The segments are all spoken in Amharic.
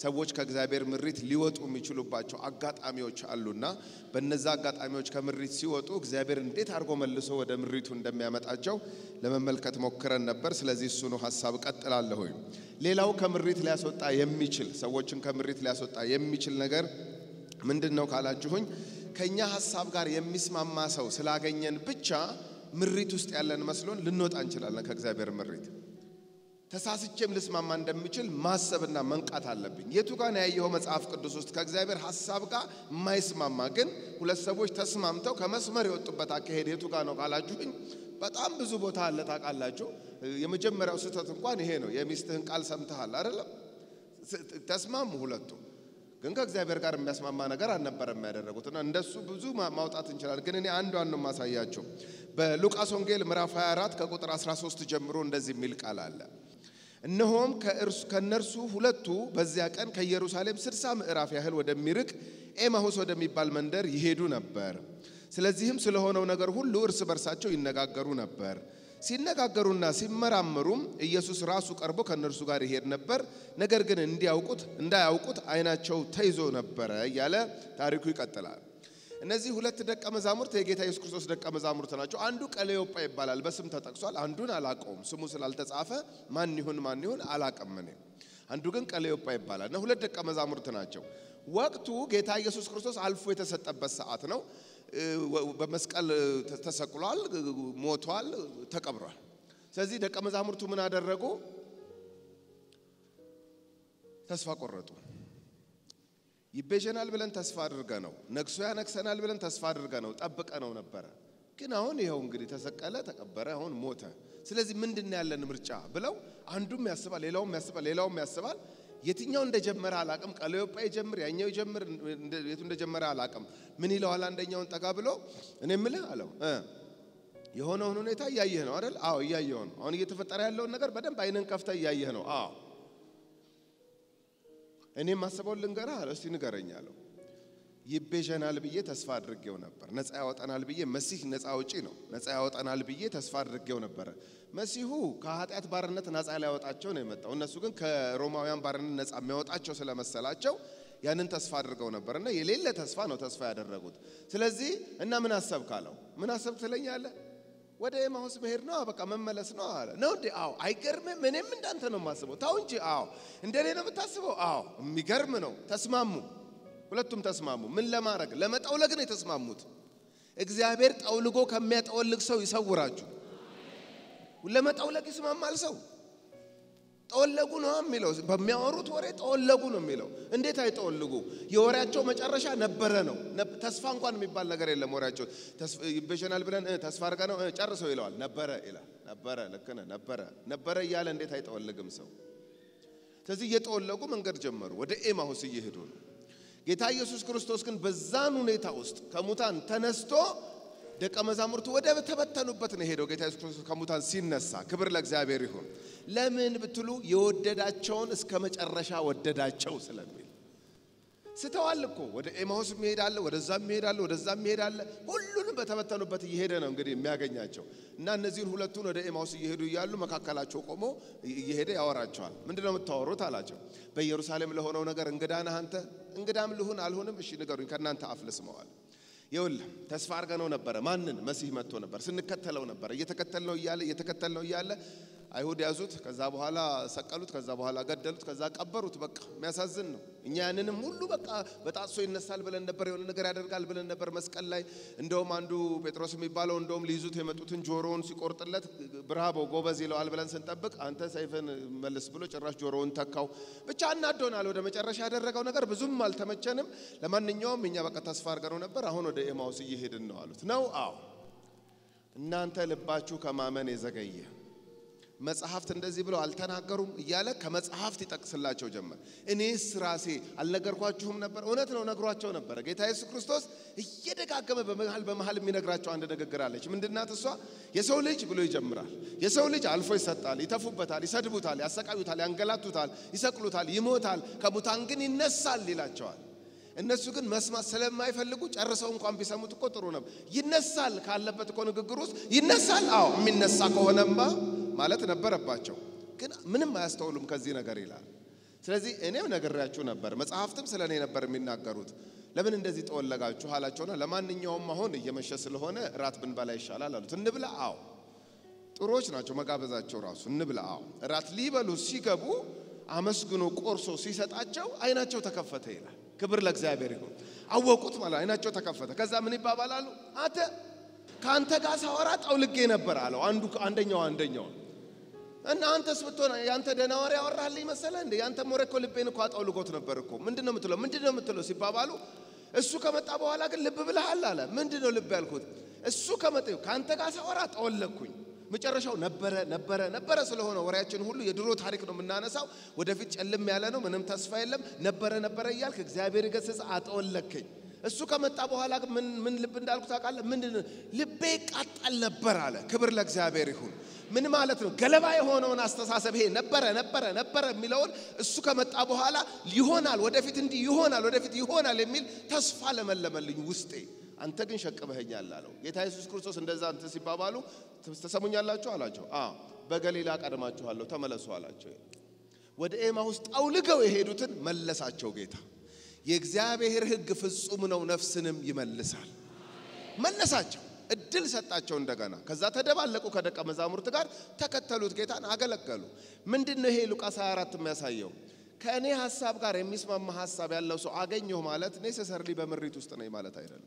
ሰዎች ከእግዚአብሔር ምሪት ሊወጡ የሚችሉባቸው አጋጣሚዎች አሉና በነዛ አጋጣሚዎች ከምሪት ሲወጡ እግዚአብሔር እንዴት አድርጎ መልሶ ወደ ምሪቱ እንደሚያመጣቸው ለመመልከት ሞክረን ነበር። ስለዚህ እሱኑ ሀሳብ ቀጥላለሁኝ። ሌላው ከምሪት ሊያስወጣ የሚችል ሰዎችን ከምሪት ሊያስወጣ የሚችል ነገር ምንድን ነው ካላችሁኝ ከኛ ሀሳብ ጋር የሚስማማ ሰው ስላገኘን ብቻ ምሪት ውስጥ ያለን መስሎን ልንወጣ እንችላለን ከእግዚአብሔር ምሪት። ተሳስቼም ልስማማ እንደምችል ማሰብና መንቃት አለብኝ። የቱ ጋር ነው ያየኸው መጽሐፍ ቅዱስ ውስጥ ከእግዚአብሔር ሀሳብ ጋር የማይስማማ ግን ሁለት ሰዎች ተስማምተው ከመስመር የወጡበት አካሄድ የቱ ጋር ነው ካላችሁኝ በጣም ብዙ ቦታ አለ። ታውቃላችሁ፣ የመጀመሪያው ስህተት እንኳን ይሄ ነው። የሚስትህን ቃል ሰምተሃል አይደለም? ተስማሙ ሁለቱ ግን ከእግዚአብሔር ጋር የሚያስማማ ነገር አልነበረም ያደረጉት እና እንደሱ ብዙ ማውጣት እንችላለን። ግን እኔ አንዷን ነው የማሳያቸው። በሉቃስ ወንጌል ምዕራፍ 24 ከቁጥር 13 ጀምሮ እንደዚህ የሚል ቃል አለ። እነሆም ከእነርሱ ሁለቱ በዚያ ቀን ከኢየሩሳሌም ስድሳ ምዕራፍ ያህል ወደሚርቅ ኤማሁስ ወደሚባል መንደር ይሄዱ ነበር። ስለዚህም ስለሆነው ነገር ሁሉ እርስ በርሳቸው ይነጋገሩ ነበር። ሲነጋገሩና ሲመራመሩም ኢየሱስ ራሱ ቀርቦ ከእነርሱ ጋር ይሄድ ነበር። ነገር ግን እንዲያውቁት እንዳያውቁት ዓይናቸው ተይዞ ነበረ እያለ ታሪኩ ይቀጥላል። እነዚህ ሁለት ደቀ መዛሙርት የጌታ ኢየሱስ ክርስቶስ ደቀ መዛሙርት ናቸው። አንዱ ቀሌዮጳ ይባላል፣ በስም ተጠቅሷል። አንዱን አላቀውም፣ ስሙ ስላልተጻፈ ማን ይሁን ማን ይሁን አላቅም እኔ። አንዱ ግን ቀሌዮጳ ይባላል እና ሁለት ደቀ መዛሙርት ናቸው። ወቅቱ ጌታ ኢየሱስ ክርስቶስ አልፎ የተሰጠበት ሰዓት ነው። በመስቀል ተሰቅሏል፣ ሞቷል፣ ተቀብሯል። ስለዚህ ደቀ መዛሙርቱ ምን አደረጉ? ተስፋ ቆረጡ። ይቤዠናል ብለን ተስፋ አድርገ ነው ነግሶ ያነግሰናል ብለን ተስፋ አድርገ ነው ጠብቀ ነው ነበረ። ግን አሁን ይኸው እንግዲህ ተሰቀለ፣ ተቀበረ፣ አሁን ሞተ። ስለዚህ ምንድን ነው ያለን ምርጫ ብለው አንዱም ያስባል፣ ሌላውም ያስባል፣ ሌላውም ያስባል። የትኛው እንደጀመረ አላቅም። ቀለዮጳ ይጀምር ያኛው ይጀምር የቱ እንደጀመረ አላቅም። ምን ይለዋል? አንደኛውን ጠጋ ብሎ እኔ ምልህ አለው የሆነውን ሁኔታ እያየህ ነው አይደል? አዎ እያየሁ ነው። አሁን እየተፈጠረ ያለውን ነገር በደንብ አይንን ከፍተህ እያየህ ነው። አዎ እኔ ማስበውን ልንገርህ አለው። እስቲ ንገረኝ አለው። ይቤዠናል ብዬ ተስፋ አድርጌው ነበር። ነፃ ያወጣናል ብዬ መሲህ ነፃ አውጪ ነው። ነፃ ያወጣናል ብዬ ተስፋ አድርጌው ነበረ። መሲሁ ከኃጢአት ባርነት ነፃ ሊያወጣቸው ነው የመጣው። እነሱ ግን ከሮማውያን ባርነት ነፃ የሚያወጣቸው ስለመሰላቸው ያንን ተስፋ አድርገው ነበር እና የሌለ ተስፋ ነው ተስፋ ያደረጉት። ስለዚህ እና ምን አሰብክ አለው። ምን አሰብክ ትለኛለህ? ወደ ኤማሁስ መሄድ ነው፣ በቃ መመለስ ነው አለ። ነው እንዴ? አዎ። አይገርምም? እኔም እንዳንተ ነው የማስበው። ታው እንጂ። አዎ። እንደኔ ነው የምታስበው? አዎ። የሚገርም ነው። ተስማሙ። ሁለቱም ተስማሙ። ምን ለማድረግ? ለመጠውለግ ነው የተስማሙት። እግዚአብሔር ጠውልጎ ከሚያጠወልግ ሰው ይሰውራችሁ። ለመጠውለግ ይስማማል ሰው። ጠወለጉ ነው የሚለው። በሚያወሩት ወሬ ጠወለጉ ነው የሚለው። እንዴት አይጠወልጉ? የወሬያቸው መጨረሻ ነበረ ነው። ተስፋ እንኳን የሚባል ነገር የለም። ወሬያቸው ይቤዠናል ብለን ተስፋ አድርገ ነው ጨርሰው ይለዋል። ነበረ ይላል። ነበረ፣ ልክ ነህ፣ ነበረ ነበረ እያለ እንዴት አይጠወልግም ሰው? ስለዚህ እየጠወለጉ መንገድ ጀመሩ። ወደ ኤማሁስ እየሄዱ ነው። ጌታ ኢየሱስ ክርስቶስ ግን በዛን ሁኔታ ውስጥ ከሙታን ተነስቶ ደቀ መዛሙርቱ ወደ ተበተኑበት ነው ሄደው። ጌታ ኢየሱስ ክርስቶስ ከሙታን ሲነሳ ክብር ለእግዚአብሔር ይሁን። ለምን ብትሉ የወደዳቸውን እስከ መጨረሻ ወደዳቸው ስለሚል ስተዋል እኮ ወደ ኤማሁስ ይሄዳለ፣ ወደዛም ይሄዳለ፣ ወደዛም ይሄዳለ። ሁሉንም በተበተኑበት እየሄደ ነው እንግዲህ የሚያገኛቸው እና እነዚህን ሁለቱን ወደ ኤማሁስ እየሄዱ እያሉ መካከላቸው ቆሞ እየሄደ ያወራቸዋል። ምንድን ነው የምታወሩት አላቸው። በኢየሩሳሌም ለሆነው ነገር እንግዳ ነህ አንተ። እንግዳም ልሁን አልሆንም፣ እሺ ንገሩኝ፣ ከእናንተ አፍ ልስማዋል። ይኸውልህ ተስፋ አድርገነው ነበረ። ማንን? መሲህ መጥቶ ነበር። ስንከተለው ነበር። እየተከተልነው እያለ እየተከተልነው እያለ አይሁድ ያዙት። ከዛ በኋላ ሰቀሉት። ከዛ በኋላ ገደሉት። ከዛ ቀበሩት። በቃ የሚያሳዝን ነው። እኛ ያንንም ሁሉ በቃ በጣሶ ይነሳል ብለን ነበር፣ የሆነ ነገር ያደርጋል ብለን ነበር መስቀል ላይ። እንደውም አንዱ ጴጥሮስ የሚባለው እንደውም ሊይዙት የመጡትን ጆሮውን ሲቆርጥለት ብራቦ ጎበዝ ይለዋል ብለን ስንጠብቅ አንተ ሰይፍን መልስ ብሎ ጭራሽ ጆሮውን ተካው። ብቻ እናዶናል። ወደ መጨረሻ ያደረገው ነገር ብዙም አልተመቸንም። ለማንኛውም እኛ በቃ ተስፋ አድርገነው ነበር። አሁን ወደ ኤማውስ እየሄድን ነው አሉት። ነው አዎ፣ እናንተ ልባችሁ ከማመን የዘገየ መጽሐፍት እንደዚህ ብለው አልተናገሩም እያለ ከመጽሐፍት ይጠቅስላቸው ጀመር። እኔስ ራሴ አልነገርኳችሁም ነበር? እውነት ነው ነግሯቸው ነበረ። ጌታ ኢየሱስ ክርስቶስ እየደጋገመ በመሃል በመሃል የሚነግራቸው አንድ ንግግር አለች። ምንድናት እሷ? የሰው ልጅ ብሎ ይጀምራል። የሰው ልጅ አልፎ ይሰጣል፣ ይተፉበታል፣ ይሰድቡታል፣ ያሰቃዩታል፣ ያንገላቱታል፣ ይሰቅሉታል፣ ይሞታል፣ ከሙታን ግን ይነሳል ይላቸዋል። እነሱ ግን መስማት ስለማይፈልጉ ጨርሰው እንኳን ቢሰሙት እኮ ጥሩ ነው። ይነሳል ካለበት እኮ ንግግር ውስጥ ይነሳል። አዎ የሚነሳ ከሆነማ ማለት ነበረባቸው። ግን ምንም አያስተውሉም ከዚህ ነገር ይላል። ስለዚህ እኔም ነግሬያችሁ ነበር፣ መጽሐፍትም ስለ እኔ ነበር የሚናገሩት። ለምን እንደዚህ ጠወለጋችሁ አላቸውና ለማንኛውም አሁን እየመሸ ስለሆነ እራት ብንበላ ይሻላል አሉት። እንብላ። አዎ ጥሩዎች ናቸው መጋበዛቸው ራሱ እንብላ። አዎ እራት ሊበሉ ሲገቡ አመስግኖ ቆርሶ ሲሰጣቸው አይናቸው ተከፈተ ይላል። ክብር ለእግዚአብሔር ይሁን። አወቁት ማለት አይናቸው ተከፈተ። ከዛ ምን ይባባላሉ? አንተ ከአንተ ጋር ሳወራ ጠውልጌ ነበር አለው አንዱ አንደኛው አንደኛው እና አንተስ ብትሆን ያንተ ደህና ወሬ ያወራልኝ መሰለህ እንዴ? ያንተ ወሬ እኮ ልቤን እኮ አጠውልጎት ነበር እኮ። ምንድን ነው የምትለው? ምንድን ነው የምትለው ሲባባሉ እሱ ከመጣ በኋላ ግን ልብ ብለሃል አለ። ምንድን ነው ልብ ያልኩት? እሱ ከመጣ ከአንተ ጋር ሳወራ ጠወለኩኝ። መጨረሻው ነበረ ነበረ ነበረ ስለሆነ ወሬያችን ሁሉ የድሮ ታሪክ ነው የምናነሳው። ወደፊት ጨልም ያለ ነው፣ ምንም ተስፋ የለም። ነበረ ነበረ እያልክ እግዚአብሔር ገሰጸ፣ አጠወለከኝ። እሱ ከመጣ በኋላ ግን ምን ምን ልብ እንዳልኩ ታውቃለህ? ምንድን ነው ልቤ ቃጠል ነበር አለ። ክብር ለእግዚአብሔር ይሁን። ምን ማለት ነው? ገለባ የሆነውን አስተሳሰብ ይሄ ነበረ ነበረ ነበረ የሚለውን እሱ ከመጣ በኋላ ይሆናል፣ ወደፊት እንዲህ ይሆናል፣ ወደፊት ይሆናል የሚል ተስፋ ለመለመልኝ ውስጤ። አንተ ግን ሸቅበኸኛል አለው። ጌታ ኢየሱስ ክርስቶስ እንደዛ እንትን ሲባባሉ ተሰሙኛላችሁ አላቸው። አ በገሊላ ቀድማችኋለሁ ተመለሱ አላቸው። ወደ ኤማሁስ ጠውልገው የሄዱትን መለሳቸው ጌታ። የእግዚአብሔር ሕግ ፍጹም ነው፣ ነፍስንም ይመልሳል። መለሳቸው፣ እድል ሰጣቸው እንደገና። ከዛ ተደባለቁ ከደቀ መዛሙርት ጋር ተከተሉት፣ ጌታን አገለገሉ። ምንድን ነው ይሄ ሉቃስ 24 የሚያሳየው? ከእኔ ሀሳብ ጋር የሚስማማ ሀሳብ ያለው ሰው አገኘሁ ማለት ኔሰሰርሊ በምሪት ውስጥ ነኝ ማለት አይደለም።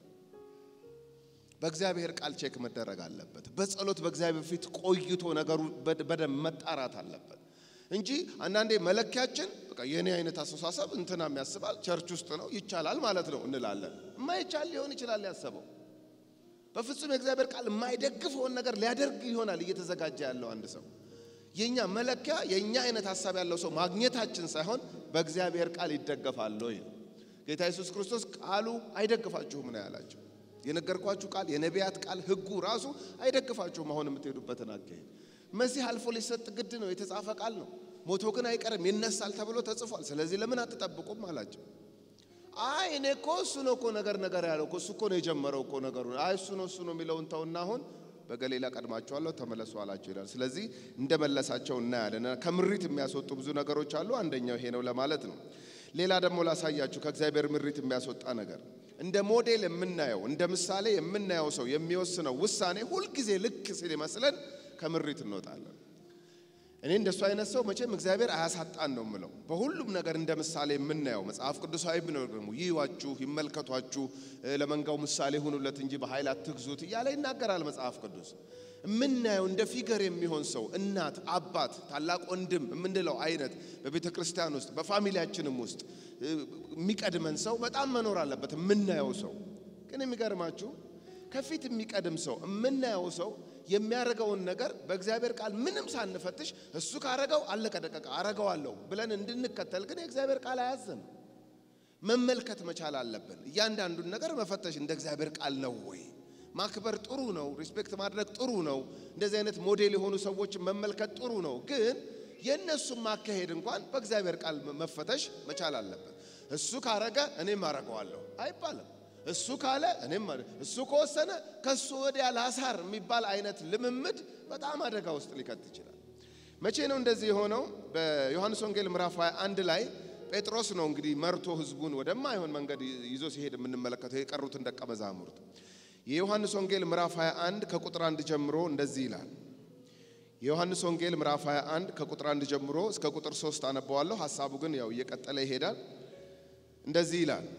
በእግዚአብሔር ቃል ቼክ መደረግ አለበት። በጸሎት በእግዚአብሔር ፊት ቆይቶ ነገሩ በደንብ መጣራት አለበት እንጂ አንዳንዴ መለኪያችን በቃ የኔ አይነት አስተሳሰብ እንትናም ያስባል ቸርች ውስጥ ነው ይቻላል ማለት ነው እንላለን። የማይቻል ሊሆን ይችላል ያሰበው። በፍጹም የእግዚአብሔር ቃል የማይደግፈውን ነገር ሊያደርግ ይሆናል እየተዘጋጀ ያለው አንድ ሰው። የኛ መለኪያ የኛ አይነት ሀሳብ ያለው ሰው ማግኘታችን ሳይሆን በእግዚአብሔር ቃል ይደገፋል ወይ ነው። ጌታ ኢየሱስ ክርስቶስ ቃሉ አይደግፋችሁም ነው ያላቸው። የነገርኳችሁ ቃል የነቢያት ቃል ሕጉ ራሱ አይደግፋችሁም አሁን የምትሄዱበትን አካሄድ። መሲህ አልፎ ሊሰጥ ግድ ነው፣ የተጻፈ ቃል ነው። ሞቶ ግን አይቀርም ይነሳል ተብሎ ተጽፏል። ስለዚህ ለምን አትጠብቁም አላቸው። አይ እኔ እኮ እሱ ነው እኮ ነገር ነገር ያለው እኮ እሱ እኮ ነው የጀመረው እኮ ነገሩ። አይ እሱ ነው እሱ ነው የሚለውን ተውና አሁን በገሊላ ቀድማችኋለሁ ተመለሱ አላቸው ይላል። ስለዚህ እንደመለሳቸው እናያለን። ከምሪት የሚያስወጡ ብዙ ነገሮች አሉ። አንደኛው ይሄ ነው ለማለት ነው። ሌላ ደግሞ ላሳያችሁ ከእግዚአብሔር ምሪት የሚያስወጣ ነገር እንደ ሞዴል የምናየው እንደ ምሳሌ የምናየው ሰው የሚወስነው ውሳኔ ሁልጊዜ ልክ ሲል ይመስለን ከምሪት እንወጣለን። እኔ እንደሱ አይነት ሰው መቼም እግዚአብሔር አያሳጣን ነው የምለው። በሁሉም ነገር እንደ ምሳሌ የምናየው መጽሐፍ ቅዱሳዊ ነው ደግሞ ይዩዋችሁ፣ ይመልከቷችሁ፣ ለመንጋው ምሳሌ ሁኑለት እንጂ በኃይል አትግዙት እያለ ይናገራል መጽሐፍ ቅዱስ። የምናየው እንደ ፊገር የሚሆን ሰው እናት፣ አባት፣ ታላቅ ወንድም የምንለው አይነት በቤተ ክርስቲያን ውስጥ በፋሚሊያችንም ውስጥ የሚቀድመን ሰው በጣም መኖር አለበት። የምናየው ሰው ግን የሚገርማችሁ ከፊት የሚቀድም ሰው የምናየው ሰው የሚያደርገውን ነገር በእግዚአብሔር ቃል ምንም ሳንፈትሽ እሱ ካረገው አለቀ ደቀቀ አረገዋለሁ ብለን እንድንከተል ግን የእግዚአብሔር ቃል አያዘም። መመልከት መቻል አለብን። እያንዳንዱን ነገር መፈተሽ እንደ እግዚአብሔር ቃል ነው ወይ? ማክበር ጥሩ ነው። ሪስፔክት ማድረግ ጥሩ ነው። እንደዚህ አይነት ሞዴል የሆኑ ሰዎችን መመልከት ጥሩ ነው። ግን የእነሱም ማካሄድ እንኳን በእግዚአብሔር ቃል መፈተሽ መቻል አለበት። እሱ ካረገ እኔም አረገዋለሁ አይባልም። እሱ ካለ እኔም እሱ ከወሰነ ከሱ ወዲያ ላሳር የሚባል አይነት ልምምድ በጣም አደጋ ውስጥ ሊከት ይችላል። መቼ ነው እንደዚህ የሆነው? በዮሐንስ ወንጌል ምዕራፍ 21 ላይ ጴጥሮስ ነው እንግዲህ መርቶ ህዝቡን ወደማይሆን መንገድ ይዞ ሲሄድ የምንመለከተው የቀሩትን ደቀ መዛሙርት። የዮሐንስ ወንጌል ምዕራፍ 21 ከቁጥር 1 ጀምሮ እንደዚህ ይላል። የዮሐንስ ወንጌል ምዕራፍ 21 ከቁጥር 1 ጀምሮ እስከ ቁጥር 3 አነበዋለሁ። ሐሳቡ ግን ያው እየቀጠለ ይሄዳል። እንደዚህ ይላል።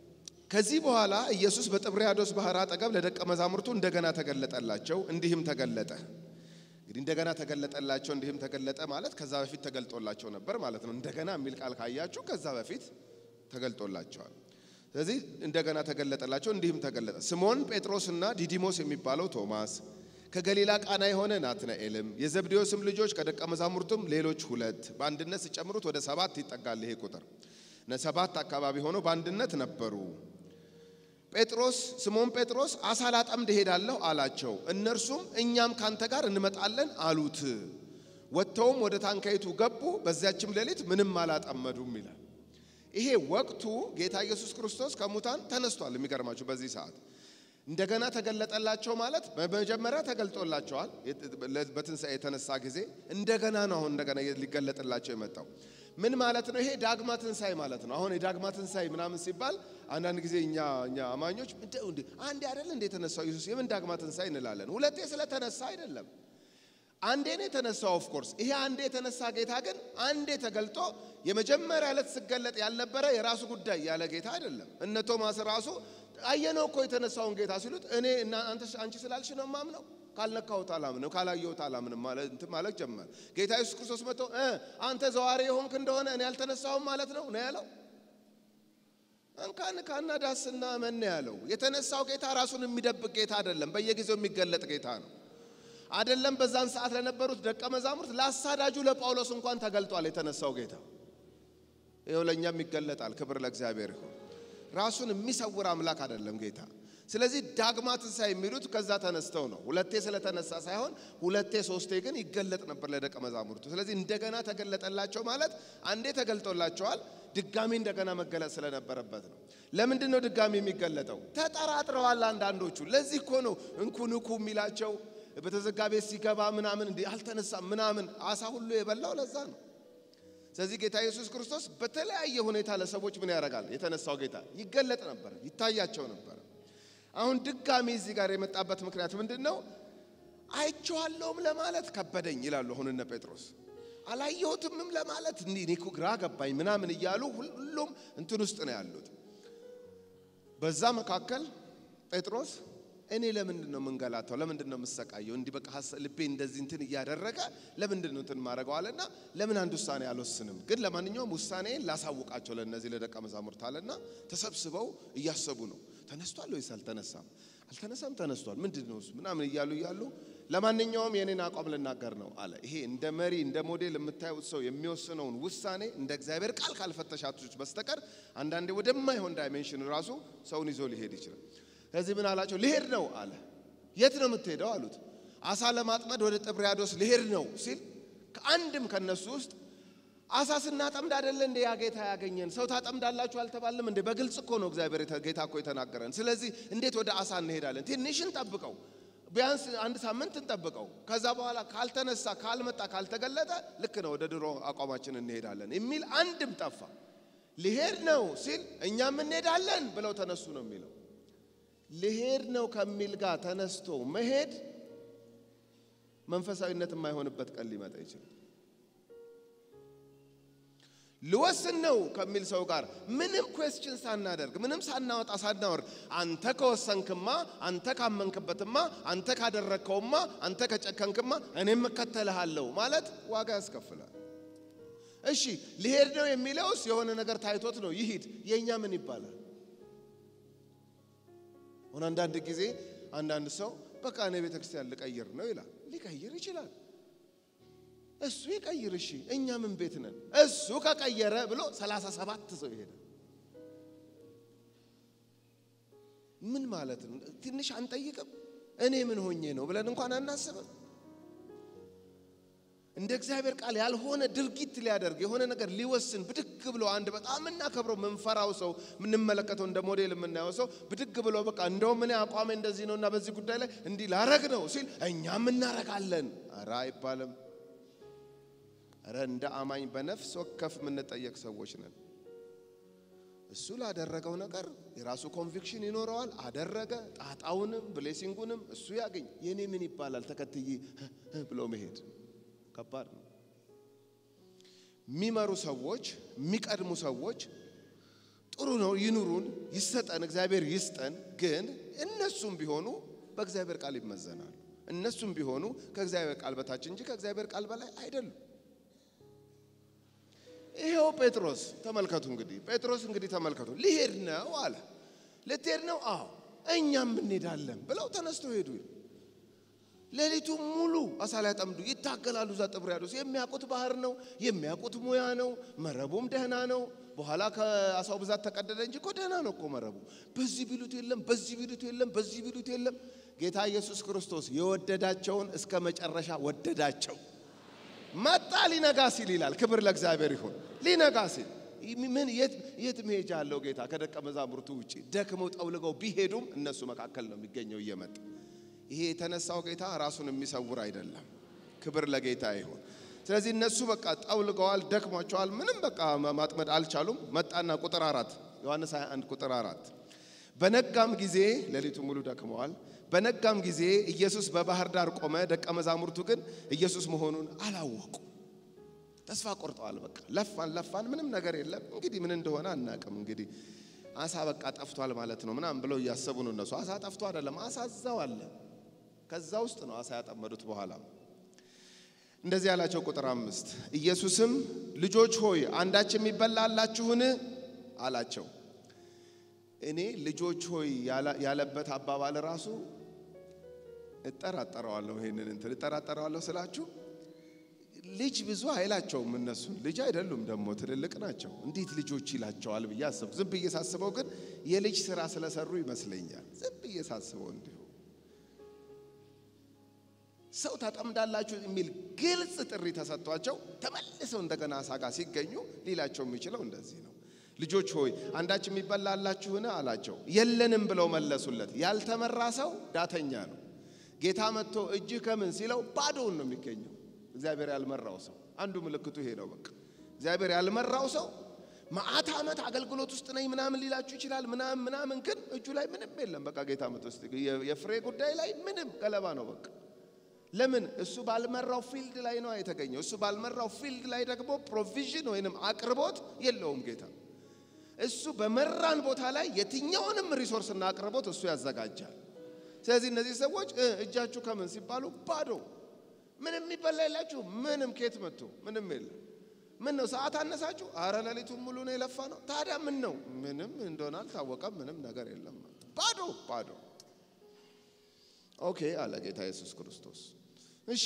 ከዚህ በኋላ ኢየሱስ በጥብርያዶስ ባህር አጠገብ ለደቀ መዛሙርቱ እንደገና ተገለጠላቸው፣ እንዲህም ተገለጠ። እንግዲህ እንደገና ተገለጠላቸው፣ እንዲህም ተገለጠ ማለት ከዛ በፊት ተገልጦላቸው ነበር ማለት ነው። እንደገና የሚል ቃል ካያችሁ ከዛ በፊት ተገልጦላቸዋል። ስለዚህ እንደገና ተገለጠላቸው፣ እንዲህም ተገለጠ። ስምዖን ጴጥሮስና ዲዲሞስ የሚባለው ቶማስ፣ ከገሊላ ቃና የሆነ ናትናኤልም፣ የዘብዴዎስም ልጆች ከደቀ መዛሙርቱም ሌሎች ሁለት፣ በአንድነት ሲጨምሩት ወደ ሰባት ይጠጋል ይሄ ቁጥር ሰባት አካባቢ ሆነው በአንድነት ነበሩ። ጴጥሮስ ስምዖን ጴጥሮስ አሳ ላጠምድ እሄዳለሁ አላቸው። እነርሱም እኛም ካንተ ጋር እንመጣለን አሉት። ወጥተውም ወደ ታንካይቱ ገቡ፣ በዚያችም ሌሊት ምንም አላጠመዱም ይላል። ይሄ ወቅቱ ጌታ ኢየሱስ ክርስቶስ ከሙታን ተነስቷል። የሚገርማችሁ በዚህ ሰዓት እንደገና ተገለጠላቸው ማለት በመጀመሪያ ተገልጦላቸዋል። በትንሣኤ የተነሳ ጊዜ እንደገና ነው አሁን እንደገና ሊገለጥላቸው የመጣው። ምን ማለት ነው? ይሄ ዳግማ ትንሣኤ ማለት ነው። አሁን የዳግማ ትንሣኤ ምናምን ሲባል አንዳንድ ጊዜ እኛ እኛ አማኞች እንደው እንዴ አንዴ አይደል እንደ የተነሳው ኢየሱስ የምን ዳግማ ትንሣኤ እንላለን። ሁለቴ ስለተነሳ አይደለም። አንዴ ነው የተነሳው። ኦፍ ኮርስ ይሄ አንዴ የተነሳ ጌታ ግን አንዴ ተገልጦ የመጀመሪያ ዕለት ስገለጥ ያልነበረ የራሱ ጉዳይ ያለ ጌታ አይደለም። እነ ቶማስ ራሱ አየነው እኮ የተነሳውን ጌታ ሲሉት እኔ እና አንተ አንቺ ስላልሽ ነው ማምነው ካልነካሁት አላምንም ካላየሁት አላምንም ማለት እንትን ማለት ጀመር። ጌታ ኢየሱስ ክርስቶስ መጥቶ እ አንተ ዘዋሪ የሆንክ እንደሆነ እኔ አልተነሳሁም ማለት ነው ነው ያለው። እንካን ካና ዳስና መን ያለው የተነሳው ጌታ ራሱን የሚደብቅ ጌታ አይደለም፣ በየጊዜው የሚገለጥ ጌታ ነው። አይደለም በዛን ሰዓት ለነበሩት ደቀ መዛሙርት ለአሳዳጁ ለጳውሎስ እንኳን ተገልጧል የተነሳው ጌታ። ይኸው ለእኛም ይገለጣል። ክብር ለእግዚአብሔር ይሁን። ራሱን የሚሰውር አምላክ አይደለም ጌታ። ስለዚህ ዳግማ ትንሣኤ የሚሉት ከዛ ተነስተው ነው። ሁለቴ ስለተነሳ ሳይሆን ሁለቴ ሶስቴ ግን ይገለጥ ነበር ለደቀ መዛሙርቱ። ስለዚህ እንደገና ተገለጠላቸው ማለት አንዴ ተገልጦላቸዋል፣ ድጋሚ እንደገና መገለጥ ስለነበረበት ነው። ለምንድን ነው ድጋሚ የሚገለጠው? ተጠራጥረዋል አንዳንዶቹ። ለዚህ እኮ ነው እንኩ ንኩ የሚላቸው በተዘጋ ቤት ሲገባ ምናምን እንዲህ አልተነሳም ምናምን አሳ ሁሉ የበላው ለዛ ነው። ስለዚህ ጌታ ኢየሱስ ክርስቶስ በተለያየ ሁኔታ ለሰዎች ምን ያደርጋል? የተነሳው ጌታ ይገለጥ ነበር፣ ይታያቸው ነበር። አሁን ድጋሚ እዚህ ጋር የመጣበት ምክንያት ምንድን ነው? አይቼዋለሁም ለማለት ከበደኝ ይላሉ። አሁን እነ ጴጥሮስ አላየሁትምም ለማለት እኔ እኮ ግራ ገባኝ ምናምን እያሉ ሁሉም እንትን ውስጥ ነው ያሉት። በዛ መካከል ጴጥሮስ እኔ ለምንድን ነው የምንገላታው? ለምንድን ነው የምሰቃየው? እንዲህ በቃ ልቤ እንደዚህ እንትን እያደረገ ለምንድን ነው እንትን ማድረገው አለና ለምን አንድ ውሳኔ አልወስንም? ግን ለማንኛውም ውሳኔን ላሳውቃቸው ለእነዚህ ለደቀ መዛሙርት አለና ተሰብስበው እያሰቡ ነው። ተነስቷል ወይስ አልተነሳም? አልተነሳም፣ ተነስቷል። ምንድን ነው እሱ ምናምን እያሉ እያሉ ለማንኛውም የኔን አቋም ልናገር ነው አለ። ይሄ እንደ መሪ እንደ ሞዴል የምታዩት ሰው የሚወስነውን ውሳኔ እንደ እግዚአብሔር ቃል ካልፈተሻችሁት በስተቀር አንዳንዴ ወደማይሆን ዳይሜንሽን ራሱ ሰውን ይዞ ሊሄድ ይችላል። ከዚህ ምን አላቸው? ልሄድ ነው አለ። የት ነው የምትሄደው አሉት። አሳ ለማጥመድ ወደ ጥብርያዶስ ልሄድ ነው ሲል ከአንድም ከነሱ ውስጥ አሳ ስናጠምድ አይደለ እንደ ያ ጌታ ያገኘን? ሰው ታጠምዳላችሁ አልተባልም እንዴ? በግልጽ እኮ ነው እግዚአብሔር ጌታ እኮ የተናገረን። ስለዚህ እንዴት ወደ አሳ እንሄዳለን? ትንሽ እንጠብቀው፣ ቢያንስ አንድ ሳምንት እንጠብቀው። ከዛ በኋላ ካልተነሳ፣ ካልመጣ፣ ካልተገለጠ ልክ ነው ወደ ድሮ አቋማችን እንሄዳለን የሚል አንድም ጠፋ። ልሄድ ነው ሲል እኛም እንሄዳለን ብለው ተነሱ ነው የሚለው ልሄድ ነው ከሚል ጋር ተነስቶ መሄድ መንፈሳዊነት የማይሆንበት ቀን ሊመጣ ይችላል። ልወስን ነው ከሚል ሰው ጋር ምንም ኩዌስችን ሳናደርግ ምንም ሳናወጣ ሳናወርድ አንተ ከወሰንክማ፣ አንተ ካመንክበትማ፣ አንተ ካደረግከውማ፣ አንተ ከጨከንክማ እኔም እከተልሃለሁ ማለት ዋጋ ያስከፍላል። እሺ ሊሄድ ነው የሚለውስ የሆነ ነገር ታይቶት ነው ይሂድ። የእኛ ምን ይባላል? አሁን አንዳንድ ጊዜ አንዳንድ ሰው በቃ እኔ ቤተ ክርስቲያን ልቀይር ነው ይላል። ሊቀይር ይችላል። እሱ ይቀይር። እሺ እኛ ምን ቤት ነን? እሱ ከቀየረ ብሎ ሰላሳ ሰባት ሰው ይሄዳል። ምን ማለት ነው? ትንሽ አንጠይቅም? እኔ ምን ሆኜ ነው ብለን እንኳን አናስብም። እንደ እግዚአብሔር ቃል ያልሆነ ድርጊት ሊያደርግ የሆነ ነገር ሊወስን ብድግ ብሎ አንድ በጣም የምናከብረው ምንፈራው ሰው የምንመለከተው እንደ ሞዴል የምናየው ሰው ብድግ ብሎ በቃ እንደውም እኔ አቋሜ እንደዚህ ነው እና በዚህ ጉዳይ ላይ እንዲህ ላረግ ነው ሲል እኛም እናረጋለን። ኧረ አይባልም። ኧረ እንደ አማኝ በነፍስ ወከፍ የምንጠየቅ ሰዎች ነን። እሱ ላደረገው ነገር የራሱ ኮንቪክሽን ይኖረዋል። አደረገ። ጣጣውንም ብሌሲንጉንም እሱ ያገኝ። የኔ ምን ይባላል ተከትዬ ብሎ መሄድ ከባድ ነው። የሚመሩ ሰዎች፣ የሚቀድሙ ሰዎች ጥሩ ነው፣ ይኑሩን፣ ይሰጠን፣ እግዚአብሔር ይስጠን። ግን እነሱም ቢሆኑ በእግዚአብሔር ቃል ይመዘናሉ። እነሱም ቢሆኑ ከእግዚአብሔር ቃል በታች እንጂ ከእግዚአብሔር ቃል በላይ አይደሉም። ይሄው ጴጥሮስ ተመልከቱ። እንግዲህ ጴጥሮስ እንግዲህ ተመልከቱ፣ ሊሄድ ነው አለ። ልትሄድ ነው? አዎ እኛም እንሄዳለን ብለው ተነስተው ሄዱ። ሌሊቱ ሙሉ አሳ ሊያጠምዱ ይታገላሉ። እዛ ጥብርያዶስ የሚያውቁት ባህር ነው፣ የሚያውቁት ሙያ ነው። መረቡም ደህና ነው። በኋላ ከአሳው ብዛት ተቀደደ እንጂ እኮ ደህና ነው እኮ መረቡ። በዚህ ቢሉት የለም፣ በዚህ ቢሉት የለም፣ በዚህ ቢሉት የለም። ጌታ ኢየሱስ ክርስቶስ የወደዳቸውን እስከ መጨረሻ ወደዳቸው። መጣ ሊነጋ ሲል ይላል። ክብር ለእግዚአብሔር ይሁን። ሊነጋ ሲል ምን የት መሄጃ አለው ጌታ ከደቀ መዛሙርቱ ውጭ? ደክመው ጠውልገው ቢሄዱም እነሱ መካከል ነው የሚገኘው እየመጣ ይሄ የተነሳው ጌታ ራሱን የሚሰውር አይደለም። ክብር ለጌታ ይሁን። ስለዚህ እነሱ በቃ ጠውልገዋል፣ ደክሟቸዋል፣ ምንም በቃ ማጥመድ አልቻሉም። መጣና ቁጥር አራት ዮሐንስ 21 ቁጥር አራት በነጋም ጊዜ ሌሊቱ ሙሉ ደክመዋል። በነጋም ጊዜ ኢየሱስ በባህር ዳር ቆመ። ደቀ መዛሙርቱ ግን ኢየሱስ መሆኑን አላወቁ። ተስፋ ቆርጠዋል። በቃ ለፋን ለፋን፣ ምንም ነገር የለም። እንግዲህ ምን እንደሆነ አናቅም። እንግዲህ አሳ በቃ ጠፍቷል ማለት ነው ምናምን ብለው እያሰቡ ነው እነሱ። አሳ ጠፍቶ አይደለም፣ አሳ እዛው አለ። ከዛ ውስጥ ነው አሳ ያጠመዱት። በኋላ እንደዚህ ያላቸው ቁጥር አምስት ኢየሱስም ልጆች ሆይ አንዳች የሚበላ አላችሁን አላቸው። እኔ ልጆች ሆይ ያለበት አባባል ራሱ እጠራጠረዋለሁ። ይሄንን እንትን እጠራጠረዋለሁ ስላችሁ ልጅ ብዙ አይላቸውም። እነሱን ልጅ አይደሉም ደግሞ ትልልቅ ናቸው። እንዴት ልጆች ይላቸዋል ብዬ አሰብኩ። ዝም ብዬ ሳስበው ግን የልጅ ስራ ስለሰሩ ይመስለኛል። ዝም ብዬ ሳስበው እንዲሁ ሰው ታጠምዳላችሁ የሚል ግልጽ ጥሪ ተሰጥቷቸው ተመልሰው እንደገና አሳ ጋር ሲገኙ ሊላቸው የሚችለው እንደዚህ ነው። ልጆች ሆይ አንዳች የሚበላ አላችሁን አላቸው። የለንም ብለው መለሱለት። ያልተመራ ሰው ዳተኛ ነው። ጌታ መጥቶ እጅህ ከምን ሲለው ባዶውን ነው የሚገኘው። እግዚአብሔር ያልመራው ሰው አንዱ ምልክቱ ይሄ ነው። በቃ እግዚአብሔር ያልመራው ሰው መዓት ዓመት አገልግሎት ውስጥ ነኝ ምናምን ሊላችሁ ይችላል። ምናምን ምናምን፣ ግን እጁ ላይ ምንም የለም። በቃ ጌታ መጥቶ የፍሬ ጉዳይ ላይ ምንም ገለባ ነው በቃ ለምን እሱ ባልመራው ፊልድ ላይ ነው የተገኘው። እሱ ባልመራው ፊልድ ላይ ደግሞ ፕሮቪዥን ወይንም አቅርቦት የለውም ጌታ። እሱ በመራን ቦታ ላይ የትኛውንም ሪሶርስና አቅርቦት እሱ ያዘጋጃል። ስለዚህ እነዚህ ሰዎች እጃችሁ ከምን ሲባሉ ባዶ፣ ምንም የሚበላ የላችሁ። ምንም ኬት መጥቶ ምንም የለም። ምን ነው ሰዓት አነሳችሁ? አረ ሌሊቱን ሙሉ ነው የለፋ ነው። ታዲያ ምን ነው? ምንም እንደሆነ አልታወቀም። ምንም ነገር የለም። ባዶ ባዶ። ኦኬ አለ ጌታ ኢየሱስ ክርስቶስ። እሺ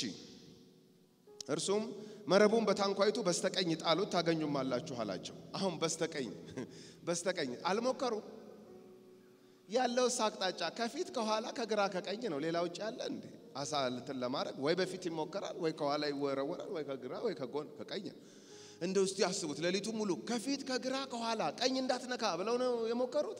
እርሱም መረቡን በታንኳይቱ በስተቀኝ ጣሉት ታገኙማላችሁ አላቸው። አሁን በስተቀኝ በስተቀኝ አልሞከሩ ያለው አቅጣጫ ከፊት ከኋላ ከግራ ከቀኝ ነው። ሌላ ውጭ ያለ እንዴ አሳ ልትን ለማድረግ ወይ በፊት ይሞከራል፣ ወይ ከኋላ ይወረወራል፣ ወይ ከግራ ወይ ከጎን ከቀኝ። እንደ ውስጥ ያስቡት። ሌሊቱ ሙሉ ከፊት ከግራ ከኋላ ቀኝ እንዳትነካ ብለው ነው የሞከሩት።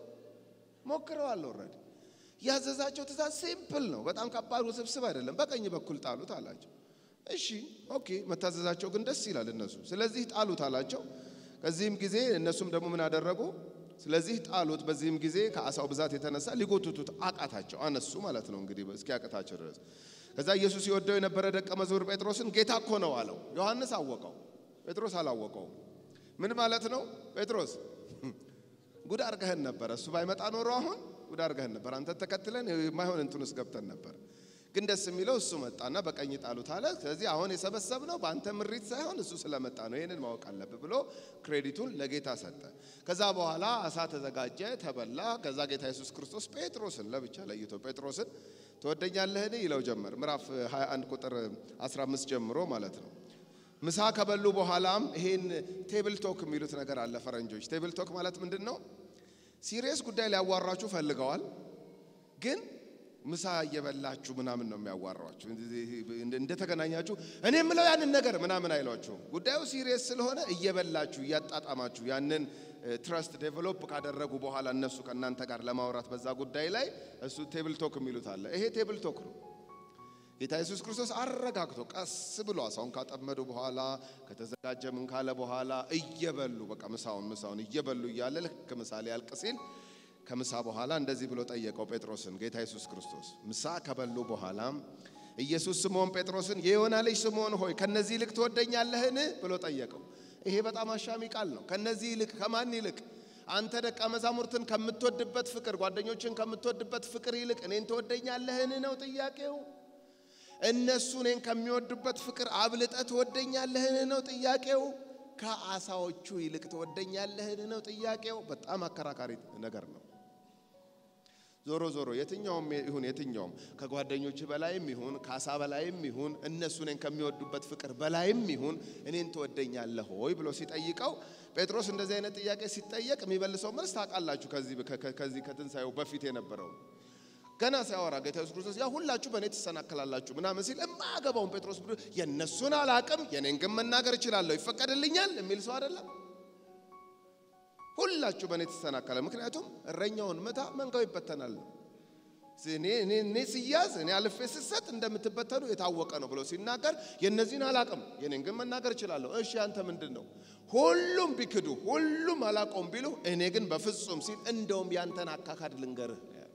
ሞክረዋል። ኦልሬዲ ያዘዛቸው ትእዛዝ ሲምፕል ነው። በጣም ከባድ ውስብስብ አይደለም። በቀኝ በኩል ጣሉት አላቸው። እሺ ኦኬ፣ መታዘዛቸው ግን ደስ ይላል እነሱ። ስለዚህ ጣሉት አላቸው። ከዚህም ጊዜ እነሱም ደግሞ ምን አደረጉ? ስለዚህ ጣሉት። በዚህም ጊዜ ከአሳው ብዛት የተነሳ ሊጎትቱት አቃታቸው፣ አነሱ ማለት ነው እንግዲህ እስኪያቅታቸው ድረስ። ከዛ ኢየሱስ ይወደው የነበረ ደቀ መዝሙር ጴጥሮስን ጌታ እኮ ነው አለው። ዮሐንስ አወቀው፣ ጴጥሮስ አላወቀውም። ምን ማለት ነው? ጴጥሮስ ጉድ አርገህን ነበር። እሱ ባይመጣ ኖሮ አሁን ጉድ አርገህን ነበር። አንተ ተከትለን የማይሆን እንትን ውስጥ ገብተን ነበር። ግን ደስ የሚለው እሱ መጣና በቀኝ ጣሉት አለ። ስለዚህ አሁን የሰበሰብነው በአንተ ምሪት ሳይሆን እሱ ስለመጣ ነው። ይህንን ማወቅ አለብህ ብሎ ክሬዲቱን ለጌታ ሰጠ። ከዛ በኋላ አሳ ተዘጋጀ፣ ተበላ። ከዛ ጌታ ኢየሱስ ክርስቶስ ጴጥሮስን ለብቻ ለይቶ ጴጥሮስን ትወደኛለህን ይለው ጀመር። ምዕራፍ 21 ቁጥር 15 ጀምሮ ማለት ነው። ምሳ ከበሉ በኋላም ይሄን ቴብል ቶክ የሚሉት ነገር አለ ፈረንጆች። ቴብል ቶክ ማለት ምንድን ነው? ሲሪየስ ጉዳይ ሊያዋራችሁ ፈልገዋል ግን ምሳ እየበላችሁ ምናምን ነው የሚያዋሯችሁ። እንደተገናኛችሁ እኔ የምለው ያንን ነገር ምናምን አይሏችሁም። ጉዳዩ ሲሪየስ ስለሆነ እየበላችሁ እያጣጣማችሁ ያንን ትረስት ዴቨሎፕ ካደረጉ በኋላ እነሱ ከእናንተ ጋር ለማውራት በዛ ጉዳይ ላይ እሱ ቴብል ቶክ የሚሉት አለ። ይሄ ቴብል ቶክ ነው። ጌታ ኢየሱስ ክርስቶስ አረጋግቶ ቀስ ብሎ አሳውን ካጠመዱ በኋላ ከተዘጋጀ ምን ካለ በኋላ እየበሉ በቃ ምሳውን ምሳውን እየበሉ እያለ ልክ ምሳ ሊያልቅ ሲል ከምሳ በኋላ እንደዚህ ብሎ ጠየቀው ጴጥሮስን ጌታ ኢየሱስ ክርስቶስ። ምሳ ከበሉ በኋላ ኢየሱስ ስምዖን ጴጥሮስን የዮና ልጅ ስምዖን ሆይ ከነዚህ ይልቅ ትወደኛለህን ብሎ ጠየቀው። ይሄ በጣም አሻሚ ቃል ነው። ከነዚህ ይልቅ ከማን ይልቅ? አንተ ደቀ መዛሙርትን ከምትወድበት ፍቅር፣ ጓደኞችን ከምትወድበት ፍቅር ይልቅ እኔን ትወደኛለህን ነው ጥያቄው። እነሱ እኔን ከሚወዱበት ፍቅር አብልጠ ትወደኛለህን ነው ጥያቄው። ከአሳዎቹ ይልቅ ትወደኛለህን ነው ጥያቄው። በጣም አከራካሪ ነገር ነው። ዞሮ ዞሮ የትኛውም ይሁን የትኛውም ከጓደኞች በላይም ይሁን ከአሳ በላይም ይሁን እነሱ እኔን ከሚወዱበት ፍቅር በላይም ይሁን እኔን ትወደኛለህ ሆይ ብሎ ሲጠይቀው ጴጥሮስ እንደዚህ አይነት ጥያቄ ሲጠየቅ የሚመልሰው መልስ ታውቃላችሁ። ከዚህ ከትንሣኤው በፊት የነበረው ገና ሲያወራ ጌታ ኢየሱስ ክርስቶስ ያ ሁላችሁ በእኔ ትሰናከላላችሁ ምናምን ሲል የማያገባውን ጴጥሮስ ብሎ የእነሱን አላቅም የኔን ግን መናገር እችላለሁ ይፈቀድልኛል የሚል ሰው አይደለም። ሁላችሁ በእኔ ትሰናከለ፣ ምክንያቱም እረኛውን ምታ መንጋው ይበተናል። እኔ እኔ እኔ ስያዝ እኔ አልፌ ስሰጥ እንደምትበተኑ የታወቀ ነው ብሎ ሲናገር የእነዚህን አላቅም የኔን ግን መናገር እችላለሁ። እሺ አንተ ምንድን ነው? ሁሉም ቢክዱ ሁሉም አላቆም ቢሉ እኔ ግን በፍጹም ሲል እንደውም ያንተን አካካድ ልንገርህ ነው ያለው።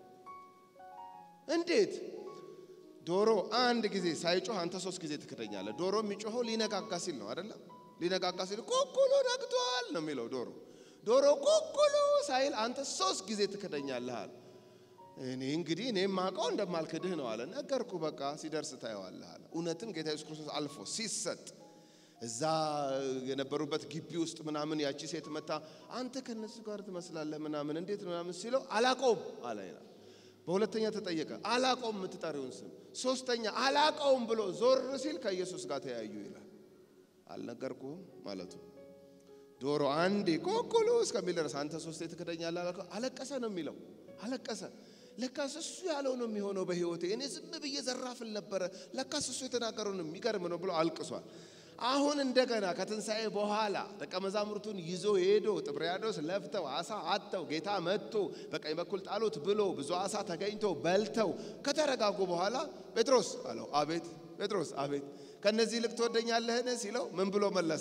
እንዴት ዶሮ አንድ ጊዜ ሳይጮህ አንተ ሶስት ጊዜ ትክደኛለህ። ዶሮ የሚጮኸው ሊነጋጋ ሲል ነው አይደለም? ሊነጋጋ ሲል ኩኩሉ ነግቷል ነው የሚለው ዶሮ። ዶሮ ኩኩሉ ሳይል አንተ ሶስት ጊዜ ትክደኛለህ አለ። እኔ እንግዲህ እኔ ማውቀው እንደማልክድህ ነው አለ። ነገርኩ በቃ ሲደርስ ታየዋለህ አለ። እውነትም ጌታ ኢየሱስ ክርስቶስ አልፎ ሲሰጥ እዛ የነበሩበት ግቢ ውስጥ ምናምን ያቺ ሴት መታ አንተ ከነሱ ጋር ትመስላለህ ምናምን እንዴት ነው ምናምን ሲለው አላቀውም አለ ይላል። በሁለተኛ ተጠየቀ አላቀውም የምትጠሪውን ስም። ሶስተኛ አላቀውም ብሎ ዞር ሲል ከኢየሱስ ጋር ተያዩ ይላል። አልነገርኩህም ማለቱ ዶሮ አንዴ ኮኩሉ እስከሚል ድረስ አንተ ሶስቴ ትክደኛለህ አላልከው? አለቀሰ ነው የሚለው አለቀሰ። ለካስ እሱ ያለው ነው የሚሆነው በህይወቴ። እኔ ዝም ብዬ ዘራፍል ነበረ። ለካስ እሱ የተናገረው ነው የሚገርም ነው ብሎ አልቅሷል። አሁን እንደገና ከትንሣኤ በኋላ ደቀ መዛሙርቱን ይዞ ሄዶ ጥብርያዶስ ለፍተው አሳ አጥተው ጌታ መጥቶ በቀኝ በኩል ጣሉት ብሎ ብዙ አሳ ተገኝቶ በልተው ከተረጋጉ በኋላ ጴጥሮስ አለው፣ አቤት ጴጥሮስ፣ አቤት ከነዚህ ይልቅ ትወደኛለህን ሲለው ምን ብሎ መለሰ?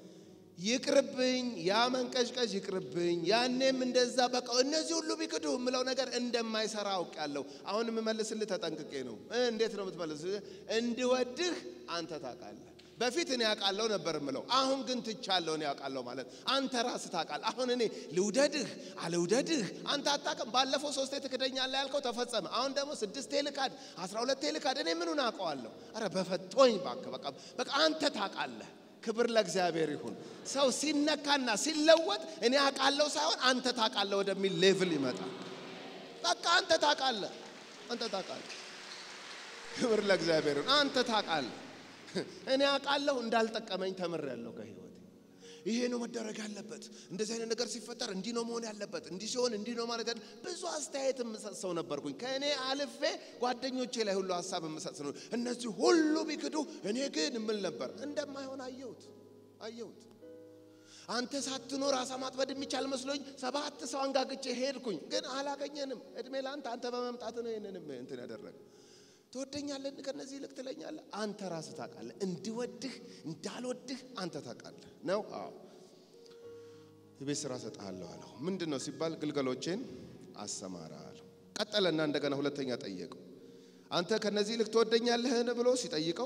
ይቅርብኝ፣ ያ መንቀዥቀዥ ይቅርብኝ። ያኔም እንደዛ በቃ እነዚህ ሁሉ ቢክዱ የምለው ነገር እንደማይሰራ አውቄያለሁ። አሁን የምመልስልህ ተጠንቅቄ ነው። እንዴት ነው የምትመልስ? እንድወድህ አንተ ታውቃለህ። በፊት እኔ ያውቃለሁ ነበር የምለው፣ አሁን ግን ትቻለሁ። እኔ ያውቃለሁ ማለት አንተ ራስህ ታውቃለህ። አሁን እኔ ልውደድህ አልውደድህ አንተ አታውቅም። ባለፈው ሶስቴ ትክደኛለህ ያልከው ተፈጸመ። አሁን ደግሞ ስድስቴ ልካድ፣ አስራ ሁለቴ ልካድ። እኔ ምኑን አውቀዋለሁ? አረ በፈቶኝ እባክህ፣ በቃ በቃ አንተ ታውቃለህ። ክብር ለእግዚአብሔር ይሁን። ሰው ሲነካና ሲለወጥ እኔ አውቃለሁ ሳይሆን አንተ ታውቃለህ ወደሚል ሌቭል ይመጣል። በቃ አንተ ታውቃለህ፣ አንተ ታውቃለህ። ክብር ለእግዚአብሔር ይሁን። አንተ ታውቃለህ። እኔ አውቃለሁ እንዳልጠቀመኝ ተምሬያለሁ ከህይወቴ። ይሄ ነው መደረግ ያለበት። እንደዚህ አይነት ነገር ሲፈጠር እንዲህ ነው መሆን ያለበት፣ እንዲህ ሲሆን እንዲህ ነው ማለት ያለ ብዙ አስተያየት የምሰጥ ሰው ነበርኩኝ። ከእኔ አልፌ ጓደኞቼ ላይ ሁሉ ሀሳብ የምሰጥ ነው። እነዚህ ሁሉ ቢክዱ እኔ ግን እምል ነበር። እንደማይሆን አየሁት አየሁት። አንተ ሳትኖር አሳ ማጥመድ የሚቻል መስሎኝ ሰባት ሰው አንጋግቼ ሄድኩኝ፣ ግን አላገኘንም። እድሜ ለአንተ አንተ በመምጣት ነው ይህንንም እንትን ያደረገ ትወደኛለህ ከነዚህ ይልቅ ትለኛለህ። አንተ ራስህ ታውቃለህ። እንድወድህ እንዳልወድህ አንተ ታውቃለህ ነው። አዎ የቤት ስራ ሰጥሃለሁ አለው። ምንድን ነው ሲባል ግልገሎቼን አሰማራ አለው። ቀጠለና እንደገና ሁለተኛ ጠየቀው። አንተ ከነዚህ ይልቅ ትወደኛለህን ብሎ ሲጠይቀው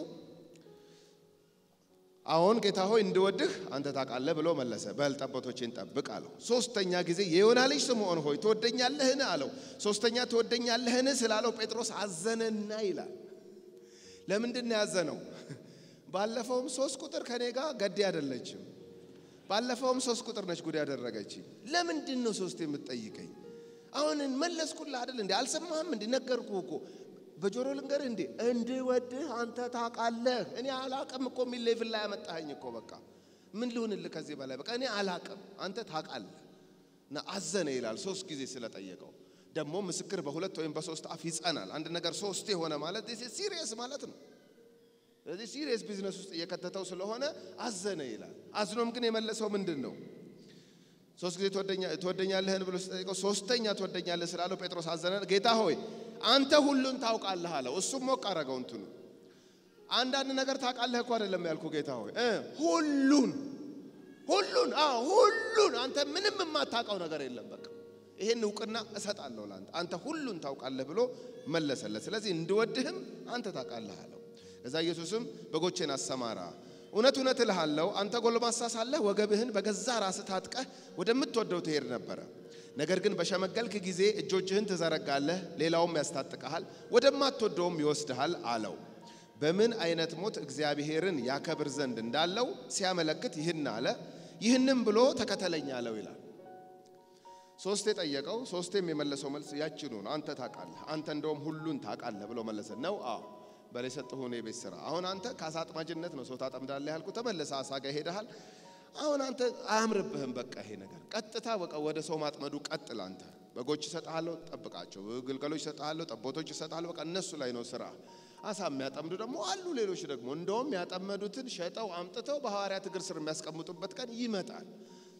አሁን ጌታ ሆይ እንድወድህ አንተ ታውቃለህ ብሎ መለሰ። በል ጠቦቶቼን ጠብቅ አለው። ሶስተኛ ጊዜ የዮና ልጅ ስምዖን ሆይ ትወደኛለህን አለው። ሶስተኛ ትወደኛለህን ስላለው ጴጥሮስ አዘነና ይላል። ለምንድን ነው ያዘነው? ባለፈውም ሶስት ቁጥር ከኔ ጋር ገዴ አይደለችም። ባለፈውም ሶስት ቁጥር ነች ጉድ ያደረገች። ለምንድን ነው ሶስት የምትጠይቀኝ? አሁን መለስኩልህ አይደል እንዴ? አልሰማህም እንዴ? ነገርኩህ እኮ በጆሮ ልንገርህ እንዴ እንድወድህ አንተ ታውቃለህ። እኔ አላቅም እኮ የሚል ሌቭል ላይ ያመጣኸኝ እኮ በቃ ምን ልሁንልህ ከዚህ በላይ በቃ እኔ አላቅም አንተ ታውቃለህ። እና አዘነ ይላል ሶስት ጊዜ ስለጠየቀው። ደግሞ ምስክር በሁለት ወይም በሶስት አፍ ይጸናል። አንድ ነገር ሶስት የሆነ ማለት ሲሪየስ ማለት ነው። ስለዚህ ሲሪየስ ቢዝነስ ውስጥ እየከተተው ስለሆነ አዘነ ይላል። አዝኖም ግን የመለሰው ምንድን ነው? ሶስት ጊዜ ትወደኛለህን ብሎ ሲጠይቀው ሶስተኛ ትወደኛለህ ስላለው ጴጥሮስ አዘነ። ጌታ ሆይ አንተ ሁሉን ታውቃለህ አለው። እሱም ሞቅ አረገው እንትኑ አንዳንድ ነገር ታውቃለህ እኮ አይደለም ያልኩ ጌታ ሆይ ሁሉን ሁሉን አዎ ሁሉን አንተ ምንም የማታውቀው ነገር የለም። በቃ ይሄን እውቅና እሰጣለሁ ለአንተ አንተ ሁሉን ታውቃለህ ብሎ መለሰለት። ስለዚህ እንድወድህም አንተ ታውቃለህ አለው። ከዛ ኢየሱስም በጎቼን አሰማራ እውነት እውነት እልሃለሁ አንተ ጎልማሳ ሳለህ ወገብህን በገዛ ራስህ ታጥቀህ ወደምትወደው ትሄድ ነበረ። ነገር ግን በሸመገልክ ጊዜ እጆችህን ትዘረጋለህ፣ ሌላውም ያስታጥቀሃል፣ ወደማትወደውም ይወስድሃል አለው። በምን አይነት ሞት እግዚአብሔርን ያከብር ዘንድ እንዳለው ሲያመለክት ይህን አለ። ይህንም ብሎ ተከተለኝ አለው ይላል። ሶስቴ ጠየቀው፣ ሶስቴም የመለሰው መልስ ያችኑ ነው። አንተ ታውቃለህ፣ አንተ እንደውም ሁሉን ታውቃለህ ብሎ መለሰ። ነው አዎ በላይ ሰጥሁን የቤት ስራ አሁን አንተ ከአሳ አጥማጅነት ነው ሰው ታጠምዳለህ ያልኩ ተመለሰ አሳ ጋር ሄደሃል። አሁን አንተ አያምርብህም። በቃ ይሄ ነገር ቀጥታ በቃ ወደ ሰው ማጥመዱ ቀጥል። አንተ በጎች እሰጥሃለሁ፣ ጠብቃቸው። ግልገሎች እሰጥሃለሁ፣ ጠቦቶች እሰጥሃለሁ። በቃ እነሱ ላይ ነው ስራ። አሳ የሚያጠምዱ ደግሞ አሉ ሌሎች ደግሞ እንደውም ያጠመዱትን ሸጠው አምጥተው በሐዋርያት እግር ስር የሚያስቀምጡበት ቀን ይመጣል።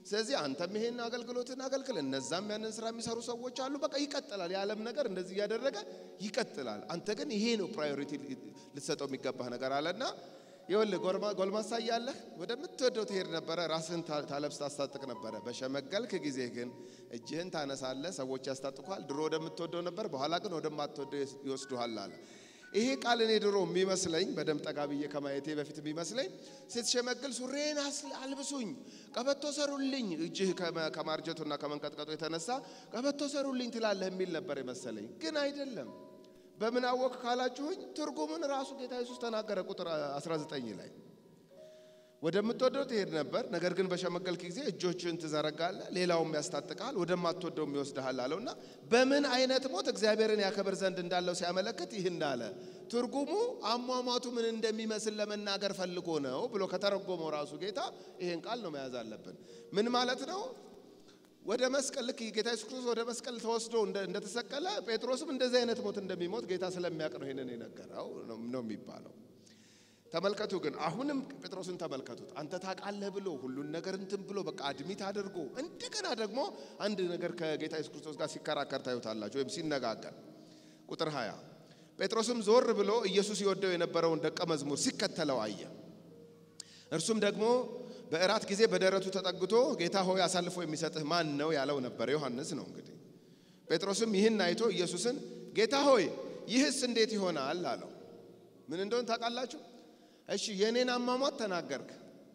ስለዚህ አንተም ይሄን አገልግሎትን አገልግል፣ እነዛም ያንን ስራ የሚሰሩ ሰዎች አሉ። በቃ ይቀጥላል። የዓለም ነገር እንደዚህ እያደረገ ይቀጥላል። አንተ ግን ይሄ ነው ፕራዮሪቲ ልትሰጠው የሚገባህ ነገር አለና ይኸውልህ ጎልማሳ እያለህ ወደምትወደው ትሄድ ነበረ፣ ራስህን ታለብስ ታስታጥቅ ነበረ። በሸመገልክ ጊዜ ግን እጅህን ታነሳለህ፣ ሰዎች ያስታጥቁሃል። ድሮ ወደምትወደው ነበር፣ በኋላ ግን ወደማትወደው ይወስዱሃል አለ። ይሄ ቃል እኔ ድሮ የሚመስለኝ በደም ጠጋ ብዬ ከማየቴ በፊት የሚመስለኝ ስትሸመግል ሱሬን አልብሱኝ፣ ቀበቶ ሰሩልኝ፣ እጅህ ከማርጀቱና ከመንቀጥቀጡ የተነሳ ቀበቶ ሰሩልኝ ትላለህ የሚል ነበር የመሰለኝ። ግን አይደለም። በምን አወቅ ካላችሁኝ ትርጉምን ራሱ ጌታ ኢየሱስ ተናገረ። ቁጥር 19 ላይ ወደምትወደው ትሄድ ነበር፣ ነገር ግን በሸመገልክ ጊዜ እጆችን ትዘረጋለህ፣ ሌላውም ያስታጥቃል፣ ወደማትወደውም ይወስድሃል አለውና በምን አይነት ሞት እግዚአብሔርን ያከብር ዘንድ እንዳለው ሲያመለክት ይህን አለ። ትርጉሙ አሟሟቱ ምን እንደሚመስል ለመናገር ፈልጎ ነው ብሎ ከተረጎመው ራሱ ጌታ ይህን ቃል ነው መያዝ አለብን። ምን ማለት ነው? ወደ መስቀል ልክ ጌታ ኢየሱስ ክርስቶስ ወደ መስቀል ተወስዶ እንደተሰቀለ ጴጥሮስም እንደዚህ አይነት ሞት እንደሚሞት ጌታ ስለሚያውቅ ነው ይሄንን የነገረው ነው የሚባለው። ተመልከቱ ግን አሁንም ጴጥሮስን ተመልከቱት። አንተ ታውቃለህ ብሎ ሁሉን ነገር እንትን ብሎ በቃ አድሚት አድርጎ እንደገና ደግሞ አንድ ነገር ከጌታ ኢየሱስ ክርስቶስ ጋር ሲከራከር ታዩታላችሁ፣ ወይም ሲነጋገር። ቁጥር 20 ጴጥሮስም ዞር ብሎ ኢየሱስ ይወደው የነበረውን ደቀ መዝሙር ሲከተለው አየ። እርሱም ደግሞ በእራት ጊዜ በደረቱ ተጠግቶ ጌታ ሆይ አሳልፎ የሚሰጥህ ማን ነው ያለው ነበር። ዮሐንስ ነው እንግዲህ። ጴጥሮስም ይህን አይቶ ኢየሱስን ጌታ ሆይ ይህስ እንዴት ይሆናል አለው። ምን እንደሆን ታውቃላችሁ? እሺ የኔን አሟሟት ተናገርክ፣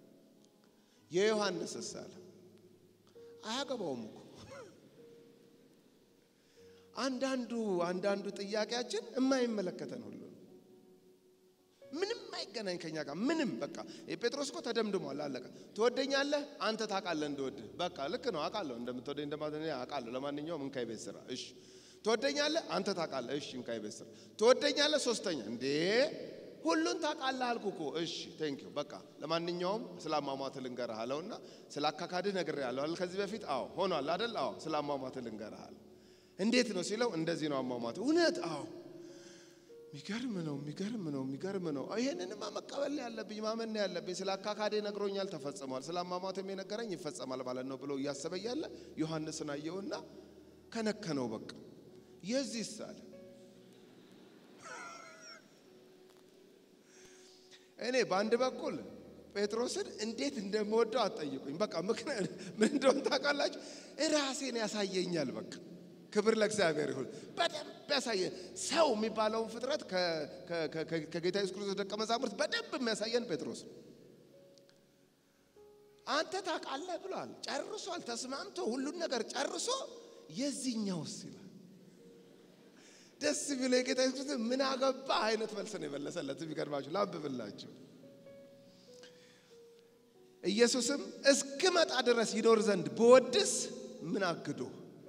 የዮሐንስስ አለ። አያገባውም እኮ አንዳንዱ አንዳንዱ ጥያቄያችን የማይመለከተን ሁሉ ምንም አይገናኝ ከኛ ጋር ምንም። በቃ የጴጥሮስ እኮ ተደምድሟል፣ አለቀ። ትወደኛለህ? አንተ ታውቃለህ እንደወድህ። በቃ ልክ ነው፣ አውቃለሁ እንደምትወደኝ እንደማትወደኝ አውቃለሁ። ለማንኛውም እንካ ቤት ስራ። እሺ ትወደኛለህ? አንተ ታውቃለህ። እሺ እንካ ቤት ስራ። ትወደኛለህ? ሶስተኛ እንዴ ሁሉን ታውቃለህ አልኩ እኮ። እሺ ቴንክ ዩ በቃ ለማንኛውም ስለ አሟሟት ልንገርህ አለውና ስለ አካካድህ ነግሬሃለሁ አይደል ከዚህ በፊት አዎ ሆኗል አይደል አዎ ስለ አሟሟት ልንገርህ አለ እንዴት ነው ሲለው እንደዚህ ነው አሟሟት እውነት አዎ ሚገርም ነው የሚገርም ነው የሚገርም ነው ይሄንንማ መቀበል ነው ያለብኝ ማመን ነው ያለብኝ ስለ አካካዴ ነግሮኛል ተፈጽሟል ስለ አሟሟትም የነገረኝ ይፈጸማል ማለት ነው ብሎ እያሰበ እያለ ዮሐንስን አየውና ከነከነው በቃ የዚህ ሳለ እኔ በአንድ በኩል ጴጥሮስን እንዴት እንደምወደው አትጠይቁኝ። በቃ ምክንያት ምን እንደሆነ ታውቃላችሁ? ራሴን ያሳየኛል። በቃ ክብር ለእግዚአብሔር ይሁን። በደንብ ያሳየ ሰው የሚባለውን ፍጥረት ከጌታ ኢየሱስ ክርስቶስ ደቀ መዛሙርት በደንብ የሚያሳየን ጴጥሮስ ነው። አንተ ታውቃለህ ብሏል። ጨርሷል። ተስማምቶ ሁሉን ነገር ጨርሶ የዚህኛውስ ይላል ደስ ቢለው የጌታ ኢየሱስ ክርስቶስ ምን አገባ አይነት መልስ ነው የመለሰለት። የሚገርማችሁ ላንብብላችሁ። ኢየሱስም እስክመጣ ድረስ ይኖር ዘንድ ብወድስ ምን አግዶ?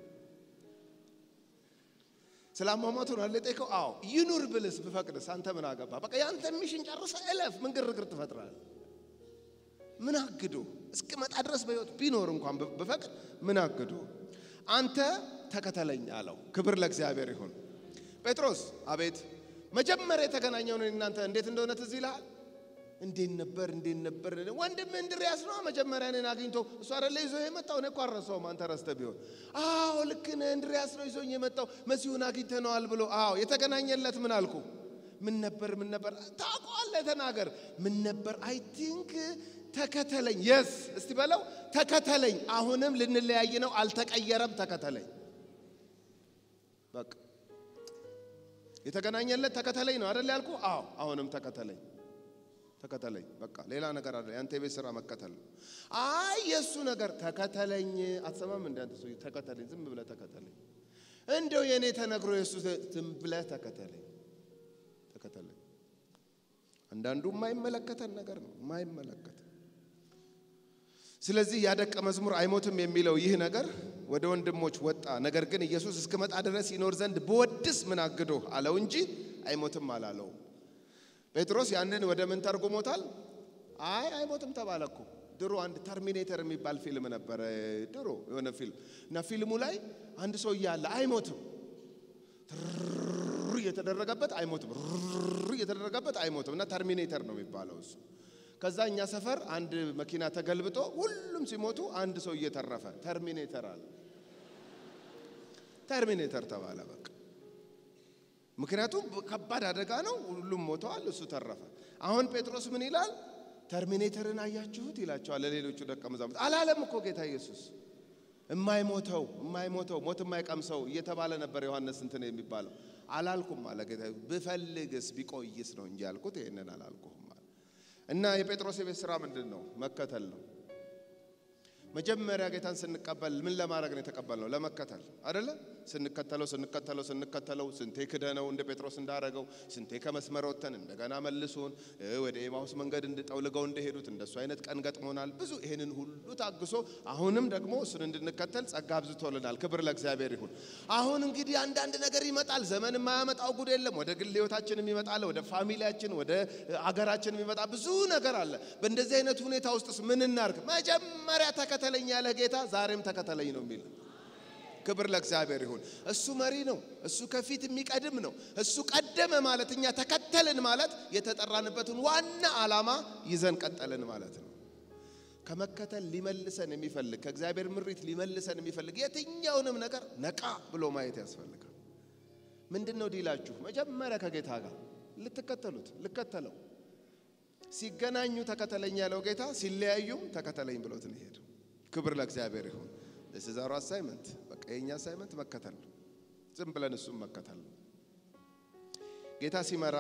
ስለ አሟሟቱ ነው የጠየቀው። አዎ ይኑር ብልስ ብፈቅድስ አንተ ምን አገባ? በቃ ያንተ ሚሽን ጨርሰህ እለፍ። ምን ግርግር ትፈጥራለህ? ምን አግዶ? እስክመጣ ድረስ በሕይወት ቢኖር እንኳን ብፈቅድ ምን አግዶ? አንተ ተከተለኝ አለው። ክብር ለእግዚአብሔር ይሁን። ጴጥሮስ አቤት፣ መጀመሪያ የተገናኘውን እናንተ እንዴት እንደሆነ ትዝ ይልሃል? እንዴት ነበር እንዴት ነበር? ወንድም እንድርያስ ነው መጀመሪያ እኔን አግኝቶ እሱ አይደለ ይዞ የመጣው እኔ እኮ አልረሳውም። አንተ ረስተህ ቢሆን አዎ ልክ ነህ፣ እንድርያስ ነው ይዞኝ የመጣው መሲሁን አግኝተነዋል ብሎ አዎ የተገናኘለት ምን አልኩ? ምን ነበር ምን ነበር ታውቀዋለህ? ተናገር። ምን ነበር? አይ ቲንክ ተከተለኝ። የስ እስቲ በለው ተከተለኝ። አሁንም ልንለያይ ነው፣ አልተቀየረም። ተከተለኝ በቃ የተገናኘለት ተከተለኝ ነው አይደል ያልኩ? አዎ አሁንም ተከተለኝ ተከተለኝ። በቃ ሌላ ነገር አለ። ያንተ የቤት ስራ መከተል ነው። አይ የእሱ ነገር ተከተለኝ። አትሰማም? እንደ አንተ ሰውዬ ተከተለኝ፣ ዝም ብለህ ተከተለኝ። እንደው የእኔ ተነግሮ የእሱ ዝም ብለህ ተከተለኝ፣ ተከተለኝ። አንዳንዱ የማይመለከተን ነገር ነው የማይመለከት ስለዚህ ያ ደቀ መዝሙር አይሞትም የሚለው ይህ ነገር ወደ ወንድሞች ወጣ። ነገር ግን ኢየሱስ እስክመጣ ድረስ ይኖር ዘንድ ብወድስ ምን አግዶ አለው እንጂ አይሞትም አላለውም። ጴጥሮስ ያንን ወደ ምን ተርጉሞታል? አይ አይሞትም ተባለ እኮ። ድሮ አንድ ተርሚኔተር የሚባል ፊልም ነበረ፣ ድሮ የሆነ ፊልም እና ፊልሙ ላይ አንድ ሰው እያለ አይሞትም ትር እየተደረገበት አይሞትም፣ ር እየተደረገበት አይሞትም እና ተርሚኔተር ነው የሚባለው እሱ ከዛ እኛ ሰፈር አንድ መኪና ተገልብጦ ሁሉም ሲሞቱ አንድ ሰው እየተረፈ ተርሚኔተር አለ። ተርሚኔተር ተባለ በቃ። ምክንያቱም ከባድ አደጋ ነው። ሁሉም ሞተዋል፣ እሱ ተረፈ። አሁን ጴጥሮስ ምን ይላል? ተርሚኔተርን አያችሁት ይላቸዋል ለሌሎቹ ደቀ መዛሙርት። አላለም እኮ ጌታ ኢየሱስ የማይሞተው የማይሞተው ሞት የማይቀምሰው እየተባለ ነበር ዮሐንስ እንትን የሚባለው አላልኩም አለ ጌታ። ብፈልግስ ቢቆይስ ነው እንጂ ያልኩት ይህንን አላልኩም አለ። እና የጴጥሮስ የቤት ስራ ምንድን ነው? መከተል ነው። መጀመሪያ ጌታን ስንቀበል ምን ለማድረግ ነው የተቀበልነው? ለመከተል አደለ? ስንከተለው ስንከተለው ስንከተለው ስንቴ ክደነው እንደ ጴጥሮስ እንዳረገው ስንቴ ከመስመር ወጥተን እንደገና መልሶን ወደ ኤማሁስ መንገድ እንድጠውልገው እንደሄዱት እንደሱ አይነት ቀን ገጥሞናል። ብዙ ይህንን ሁሉ ታግሶ አሁንም ደግሞ እሱን እንድንከተል ጸጋ አብዝቶልናል። ክብር ለእግዚአብሔር ይሁን። አሁን እንግዲህ አንዳንድ ነገር ይመጣል። ዘመን የማያመጣው ጉድ የለም። ወደ ግል ህይወታችን የሚመጣል፣ ወደ ፋሚሊያችን፣ ወደ አገራችን የሚመጣ ብዙ ነገር አለ። በእንደዚህ አይነት ሁኔታ ውስጥስ ምን እናርግ? መጀመሪያ ተከተለኝ ያለ ጌታ ዛሬም ተከተለኝ ነው የሚል ክብር ለእግዚአብሔር ይሁን። እሱ መሪ ነው። እሱ ከፊት የሚቀድም ነው። እሱ ቀደመ ማለት እኛ ተከተልን ማለት የተጠራንበትን ዋና ዓላማ ይዘን ቀጠልን ማለት ነው። ከመከተል ሊመልሰን የሚፈልግ ከእግዚአብሔር ምሪት ሊመልሰን የሚፈልግ የትኛውንም ነገር ነቃ ብሎ ማየት ያስፈልጋል። ምንድን ነው ዲላችሁ? መጀመሪያ ከጌታ ጋር ልትከተሉት ልከተለው። ሲገናኙ ተከተለኝ ያለው ጌታ ሲለያዩም ተከተለኝ ብሎት ነው የሄደው። ክብር ለእግዚአብሔር ይሁን። ለስዛሩ አሳይመንት በቃ የኛ አሳይመንት መከተል ነው። ዝም ብለን እሱም መከተል ነው። ጌታ ሲመራ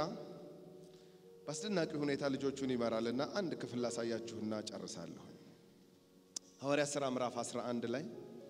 በአስደናቂ ሁኔታ ልጆቹን ይመራልና አንድ ክፍል ላሳያችሁና ጨርሳለሁ። ሐዋርያት ሥራ ምዕራፍ 11 ላይ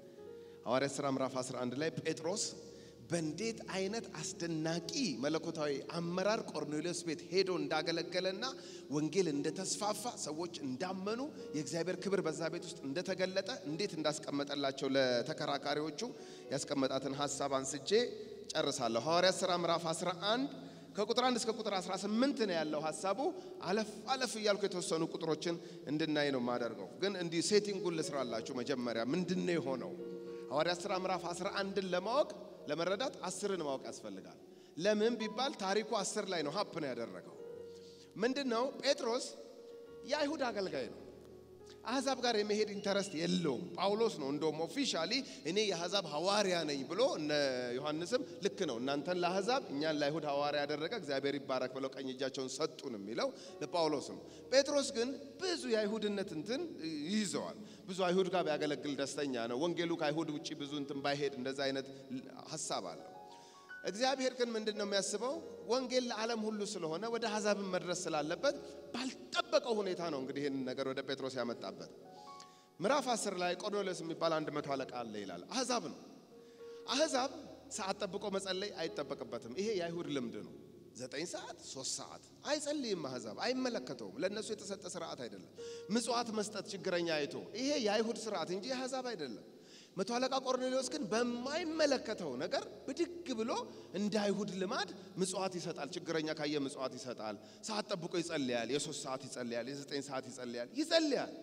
ሐዋርያት ሥራ ምዕራፍ 11 ላይ ጴጥሮስ በእንዴት አይነት አስደናቂ መለኮታዊ አመራር ቆርኔሌዎስ ቤት ሄዶ እንዳገለገለና ወንጌል እንደተስፋፋ ሰዎች እንዳመኑ የእግዚአብሔር ክብር በዛ ቤት ውስጥ እንደተገለጠ እንዴት እንዳስቀመጠላቸው ለተከራካሪዎቹ ያስቀመጣትን ሀሳብ አንስቼ ጨርሳለሁ። ሐዋርያት ሥራ ምዕራፍ 11 ከቁጥር 1 እስከ ቁጥር 18 ነው ያለው ሀሳቡ። አለፍ አለፍ እያልኩ የተወሰኑ ቁጥሮችን እንድናይ ነው የማደርገው። ግን እንዲህ ሴቲንጉን ልስራላችሁ። መጀመሪያ ምንድን ነው የሆነው? ሐዋርያት ሥራ ምዕራፍ 11ን ለማወቅ ለመረዳት አስርን ማወቅ ያስፈልጋል። ለምን ቢባል ታሪኩ አስር ላይ ነው ሀፕን ያደረገው። ምንድን ነው? ጴጥሮስ የአይሁድ አገልጋይ ነው። አሕዛብ ጋር የመሄድ ኢንተረስት የለውም። ጳውሎስ ነው እንደውም ኦፊሻሊ እኔ የአሕዛብ ሐዋርያ ነኝ ብሎ እነ ዮሐንስም ልክ ነው እናንተን ለአሕዛብ እኛን ለአይሁድ ሐዋርያ ያደረገ እግዚአብሔር ይባረክ ብለው ቀኝ እጃቸውን ሰጡን የሚለው ለጳውሎስ ነው። ጴጥሮስ ግን ብዙ የአይሁድነት እንትን ይይዘዋል። ብዙ አይሁድ ጋር ቢያገለግል ደስተኛ ነው። ወንጌሉ ከአይሁድ ውጭ ብዙ እንትን ባይሄድ እንደዛ አይነት ሀሳብ አለው። እግዚአብሔር ግን ምንድን ነው የሚያስበው? ወንጌል ለዓለም ሁሉ ስለሆነ ወደ አሕዛብን መድረስ ስላለበት ባልጠበቀው ሁኔታ ነው እንግዲህ ይህንን ነገር ወደ ጴጥሮስ ያመጣበት። ምዕራፍ አስር ላይ ቆርኔሌዎስ የሚባል አንድ መቶ አለቃ አለ ይላል። አሕዛብ ነው። አሕዛብ ሰዓት ጠብቆ መጸለይ አይጠበቅበትም። ይሄ የአይሁድ ልምድ ነው። ዘጠኝ ሰዓት ሶስት ሰዓት አይጸልይም። አሕዛብ አይመለከተውም። ለእነሱ የተሰጠ ስርዓት አይደለም። ምጽዋት መስጠት ችግረኛ አይቶ ይሄ የአይሁድ ስርዓት እንጂ የአሕዛብ አይደለም። መቶ አለቃ ቆርኔሌዎስ ግን በማይመለከተው ነገር ብድግ ብሎ እንደ አይሁድ ልማድ ምጽዋት ይሰጣል። ችግረኛ ካየ ምጽዋት ይሰጣል። ሰዓት ጠብቆ ይጸልያል። የሶስት ሰዓት ይጸልያል። የዘጠኝ ሰዓት ይጸልያል ይጸልያል።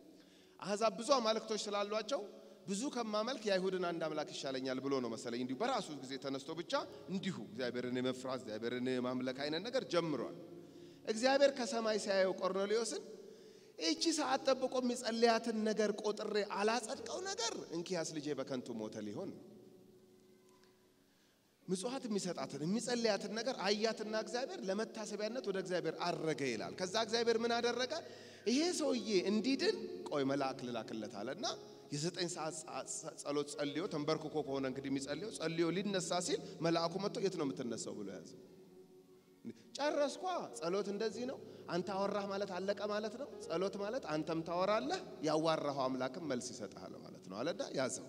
አሕዛብ ብዙ አማልክቶች ስላሏቸው ብዙ ከማመልክ የአይሁድን አንድ አምላክ ይሻለኛል ብሎ ነው መሰለኝ እንዲሁ በራሱ ጊዜ ተነስቶ ብቻ እንዲሁ እግዚአብሔርን የመፍራት እግዚአብሔርን የማምለክ አይነት ነገር ጀምሯል። እግዚአብሔር ከሰማይ ሲያየው ቆርኔሌዎስን ይቺ ሰዓት ጠብቆ የሚጸልያትን ነገር ቆጥሬ አላጸድቀው ነገር እንኪያስ ልጄ በከንቱ ሞተ ሊሆን ነው። ምጽዋት የሚሰጣትን የሚጸልያትን ነገር አያትና እግዚአብሔር ለመታሰቢያነት ወደ እግዚአብሔር አረገ ይላል። ከዛ እግዚአብሔር ምን አደረገ? ይሄ ሰውዬ እንዲድን ቆይ መልአክ ልላክለት አለና የዘጠኝ ሰዓት ጸሎት ጸልዮ ተንበርክኮ ከሆነ እንግዲህ የሚጸልየው ጸልዮ ሊነሳ ሲል መልአኩ መጥቶ የት ነው የምትነሳው ብሎ ያዘ። ጨረስኳ። ጸሎት እንደዚህ ነው። አንተ አወራህ ማለት አለቀ ማለት ነው። ጸሎት ማለት አንተም ታወራለህ፣ ያዋራኸው አምላክም መልስ ይሰጥሃል ማለት ነው አለና ያዘው።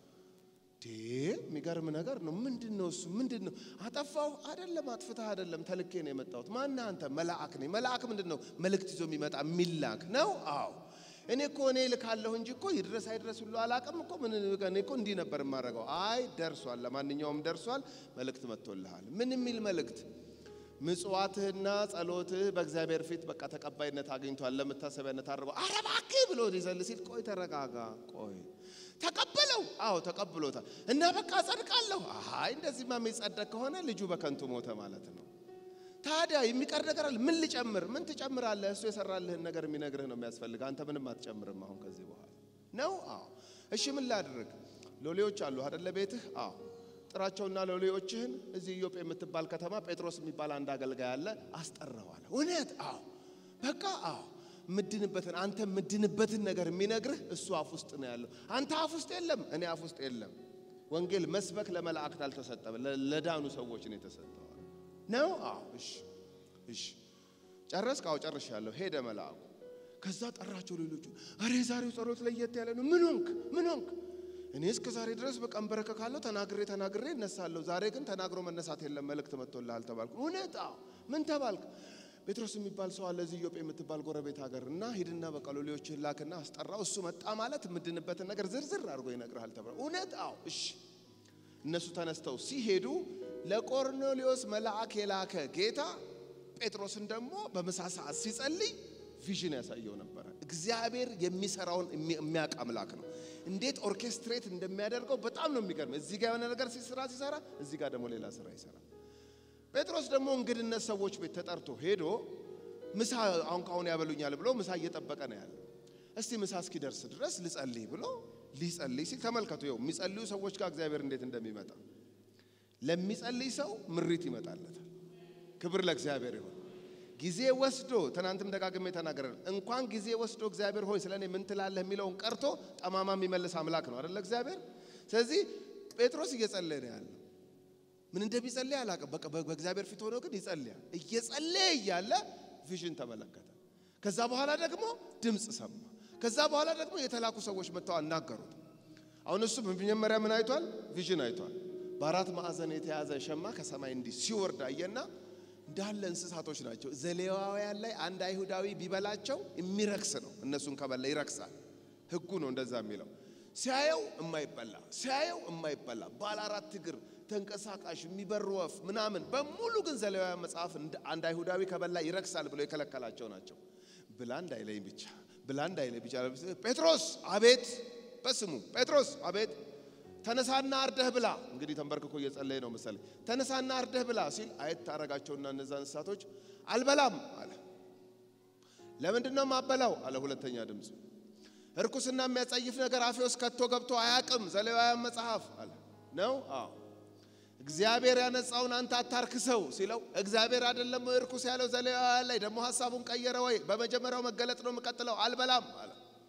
የሚገርም ነገር ነው። ምንድን ነው እሱ? ምንድን ነው አጠፋው? አይደለም፣ አጥፍተህ አይደለም፣ ተልኬ ነው የመጣሁት። ማነህ አንተ? መልአክ ነኝ። መልአክ ምንድን ነው? መልእክት ይዞ የሚመጣ የሚላክ ነው። አዎ እኔ እኮ እኔ ልካለሁ እንጂ እኮ ይድረስ አይድረስ ሁሉ አላቅም እኮ ምን እኔ እኮ እንዲህ ነበር የማደርገው። አይ ደርሷል፣ ለማንኛውም ደርሷል፣ መልእክት መጥቶልሃል። ምን የሚል መልእክት? ምጽዋትህና ጸሎትህ በእግዚአብሔር ፊት በቃ ተቀባይነት አግኝቷል፣ ለመታሰቢያነት አድርገው። ኧረ እባክህ ብሎ ሊዘል ሲል ቆይ ተረጋጋ፣ ቆይ ተቀበለው። አዎ ተቀብሎታል። እና በቃ ጸድቃለሁ። አይ እንደዚህማ የሚጸደቅ ከሆነ ልጁ በከንቱ ሞተ ማለት ነው። ታዲያ የሚቀር ነገር አለ? ምን ልጨምር? ምን ትጨምራለህ? እሱ የሰራልህን ነገር የሚነግርህ ነው የሚያስፈልግ። አንተ ምንም አትጨምርም። አሁን ከዚህ በኋላ ነው። አዎ እሺ፣ ምን ላድርግ? ሎሌዎች አሉ አደለ ቤትህ? አዎ ጥራቸውና ሎሌዎችህን እዚህ ኢዮጴ የምትባል ከተማ ጴጥሮስ የሚባል አንድ አገልጋይ አለ፣ አስጠራዋለሁ። እውነት? አዎ በቃ አዎ ምድንበትን አንተ ምድንበትን ነገር የሚነግርህ እሱ አፍ ውስጥ ነው ያለው። አንተ አፍ ውስጥ የለም፣ እኔ አፍ ውስጥ የለም። ወንጌል መስበክ ለመላእክት አልተሰጠም፣ ለዳኑ ሰዎች ነው የተሰጠው። ነው? አዎ። እሺ፣ እሺ። ጨረስክ? አዎ ጨርሻለሁ። ሄደ መልአኩ። ከዛ ጠራቸው ሌሎቹ። አሬ ዛሬው ጸሎት ለየት ያለ ነው። ምን ሆንክ? ምን ሆንክ? እኔ እስከ ዛሬ ድረስ በቃ እንበረከካለሁ፣ ተናግሬ ተናግሬ እነሳለሁ። ዛሬ ግን ተናግሮ መነሳት የለም፣ መልእክት መጥቶልሃል ተባልኩ። እውነት? አዎ። ምን ተባልክ? ጴጥሮስ የሚባል ሰው አለ እዚህ ኢዮጴ የምትባል ጎረቤት ሀገር እና ሂድና በቃ ሎሌዎችህን ላክና አስጠራው። እሱ መጣ ማለት የምድንበትን ነገር ዝርዝር አድርጎ ይነግርሃል ተብሏል። እውነት? አዎ። እሺ። እነሱ ተነስተው ሲሄዱ ለቆርኔሌዎስ መልአክ የላከ ጌታ ጴጥሮስን ደግሞ በምሳ ሰዓት ሲጸልይ ቪዥን ያሳየው ነበረ። እግዚአብሔር የሚሰራውን የሚያውቅ አምላክ ነው። እንዴት ኦርኬስትሬት እንደሚያደርገው በጣም ነው የሚገርም። እዚህ ጋር የሆነ ነገር ሲሰራ ሲሰራ፣ እዚህ ጋር ደግሞ ሌላ ስራ ይሰራል። ጴጥሮስ ደግሞ እንግድነት ሰዎች ቤት ተጠርቶ ሄዶ ምሳ አሁን ካሁን ያበሉኛል ብሎ ምሳ እየጠበቀ ነው ያለው። እስቲ ምሳ እስኪደርስ ድረስ ልጸልይ ብሎ ሊጸልይ ሲል ተመልከቱ። ይኸው የሚጸልዩ ሰዎች ጋር እግዚአብሔር እንዴት እንደሚመጣ ለሚጸልይ ሰው ምሪት ይመጣለታል። ክብር ለእግዚአብሔር ይሁን። ጊዜ ወስዶ ትናንትም ደጋግሜ ተናገረ። እንኳን ጊዜ ወስዶ እግዚአብሔር ሆይ ስለ እኔ ምን ትላለህ የሚለውን ቀርቶ ጠማማ የሚመልስ አምላክ ነው አደለ እግዚአብሔር። ስለዚህ ጴጥሮስ እየጸለየ ነው ያለው። ምን እንደሚጸልይ አላውቅም። በቃ በእግዚአብሔር ፊት ሆኖ ግን ይጸልያል። እየጸለየ እያለ ቪዥን ተመለከተ። ከዛ በኋላ ደግሞ ድምፅ ሰማ። ከዛ በኋላ ደግሞ የተላኩ ሰዎች መጥተው አናገሩት። አሁን እሱ መጀመሪያ ምን አይቷል? ቪዥን አይቷል። በአራት ማዕዘን የተያዘ ሸማ ከሰማይ እንዲህ ሲወርድ አየና እንዳለ እንስሳቶች ናቸው። ዘሌዋውያን ላይ አንድ አይሁዳዊ ቢበላቸው የሚረክስ ነው። እነሱን ከበላ ይረክሳል። ሕጉ ነው እንደዛ የሚለው። ሲያየው የማይበላ ሲያየው የማይበላ ባለ አራት እግር ተንቀሳቃሽ የሚበር ወፍ ምናምን በሙሉ ግን ዘሌዋውያን መጽሐፍ አንድ አይሁዳዊ ከበላ ይረክሳል ብሎ የከለከላቸው ናቸው። ብላ እንዳይለኝ ብቻ ብላ እንዳይለኝ ብቻ። ጴጥሮስ አቤት፣ በስሙ ጴጥሮስ አቤት ተነሳና አርደህ ብላ። እንግዲህ ተንበርክኮ እየጸለየ ነው መሰለኝ። ተነሳና አርደህ ብላ ሲል አየት ታረጋቸውና እነዛ እንስሳቶች አልበላም አለ። ለምንድን ነው ማበላው አለ። ሁለተኛ ድምፅ እርኩስና የሚያጸይፍ ነገር አፌ ውስጥ ከቶ ገብቶ አያቅም። ዘሌዋውያን መጽሐፍ አለ ነው። አዎ እግዚአብሔር ያነጻውን አንተ አታርክሰው ሲለው እግዚአብሔር አይደለም እርኩስ ያለው ዘሌዋውያን ላይ ደግሞ ሀሳቡን ቀየረ ወይ? በመጀመሪያው መገለጥ ነው የምቀጥለው። አልበላም አለ።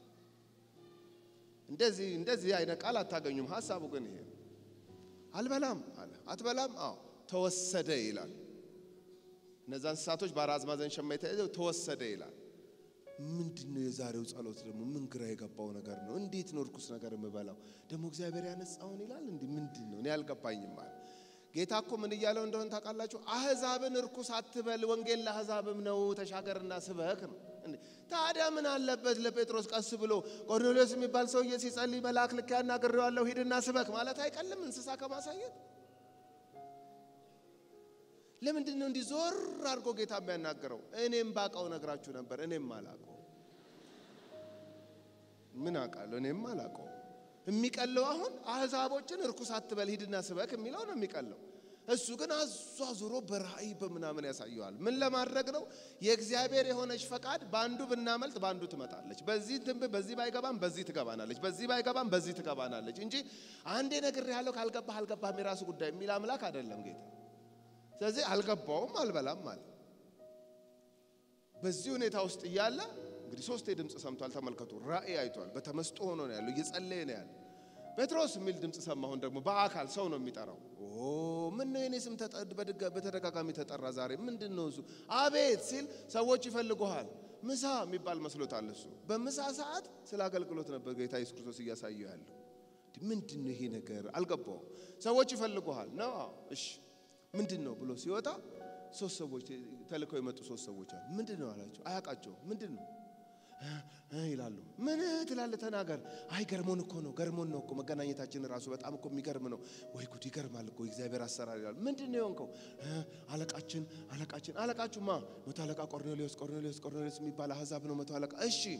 እንደዚህ እንደዚህ አይነት ቃል አታገኙም። ሀሳቡ ግን ይሄ አልበላም አለ። አትበላም? አዎ ተወሰደ ይላል። እነዛ እንስሳቶች በአራት ማዕዘን ሸማ የተያዘው ተወሰደ ይላል። ምንድን ነው የዛሬው ጸሎት ደግሞ ምን ግራ የገባው ነገር ነው? እንዴት ነው እርኩስ ነገር የምበላው? ደግሞ እግዚአብሔር ያነጻውን ይላል። እንዲህ ምንድን ነው? እኔ አልገባኝም አለ። ጌታ እኮ ምን እያለው እንደሆነ ታውቃላችሁ? አህዛብን እርኩስ አትበል፣ ወንጌል ለአህዛብም ነው፣ ተሻገርና ስበክ ነው። ታዲያ ምን አለበት ለጴጥሮስ ቀስ ብሎ ቆርኔሌዎስ የሚባል ሰውዬ ሲጸልይ መልአክ ልክ ያናግሬዋለሁ ሂድና ስበክ ማለት አይቀልም? እንስሳ ከማሳየት ለምንድን ነው እንዲህ ዞር አድርጎ ጌታ የሚያናገረው? እኔም ባቀው ነግራችሁ ነበር። እኔም አላቀው ምን አውቃለሁ? እኔም አላቀው። የሚቀለው አሁን አህዛቦችን እርኩስ አትበል ሂድና ስበክ የሚለው ነው የሚቀለው። እሱ ግን አዟዙሮ በራእይ በምናምን ያሳየዋል። ምን ለማድረግ ነው? የእግዚአብሔር የሆነች ፈቃድ በአንዱ ብናመልጥ በአንዱ ትመጣለች። በዚህ ትንብ በዚህ ባይገባም በዚህ ትገባናለች፣ በዚህ ባይገባም በዚህ ትገባናለች እንጂ አንዴ ነግሬሃለሁ ካልገባህ አልገባህም የራሱ ጉዳይ የሚል አምላክ አይደለም ጌታ። ስለዚህ አልገባውም አልበላም ማለት በዚህ ሁኔታ ውስጥ እያለ እንግዲህ ሶስቴ ድምፅ ሰምቷል። ተመልከቱ፣ ራእይ አይቷል። በተመስጦ ሆኖ ነው ያለው፣ እየጸለየ ነው ያለው። ጴጥሮስ የሚል ድምፅ ሰማሁን። ደግሞ በአካል ሰው ነው የሚጠራው። ኦ ምን ነው የኔ ስም በተደጋጋሚ ተጠራ ዛሬ ምንድን ነው እሱ? አቤት ሲል ሰዎች ይፈልጉሃል። ምሳ የሚባል መስሎታል እሱ። በምሳ ሰዓት ስለ አገልግሎት ነበር ጌታ ኢየሱስ ክርስቶስ እያሳየው ያለው። ምንድን ነው ይሄ ነገር አልገባውም። ሰዎች ይፈልጉሃል ነው። እሺ ምንድን ነው ብሎ ሲወጣ ሶስት ሰዎች ተልከው የመጡ ሶስት ሰዎች አሉ። ምንድን ነው አላቸው። አያውቃቸውም። ምንድን ነው ይላሉ። ምን ትላለህ? ተናገር። አይ ገርሞን እኮ ነው ገርሞን ነው እኮ መገናኘታችን ራሱ በጣም እኮ የሚገርም ነው። ወይ ጉድ ይገርማል እኮ የእግዚአብሔር አሰራር ይላሉ። ምንድን ነው የሆንከው? አለቃችን አለቃችን አለቃችሁማ መቶ አለቃ ቆርኔሌዎስ ቆርኔሌዎስ ቆርኔሌዎስ የሚባል አህዛብ ነው መቶ አለቃ። እሺ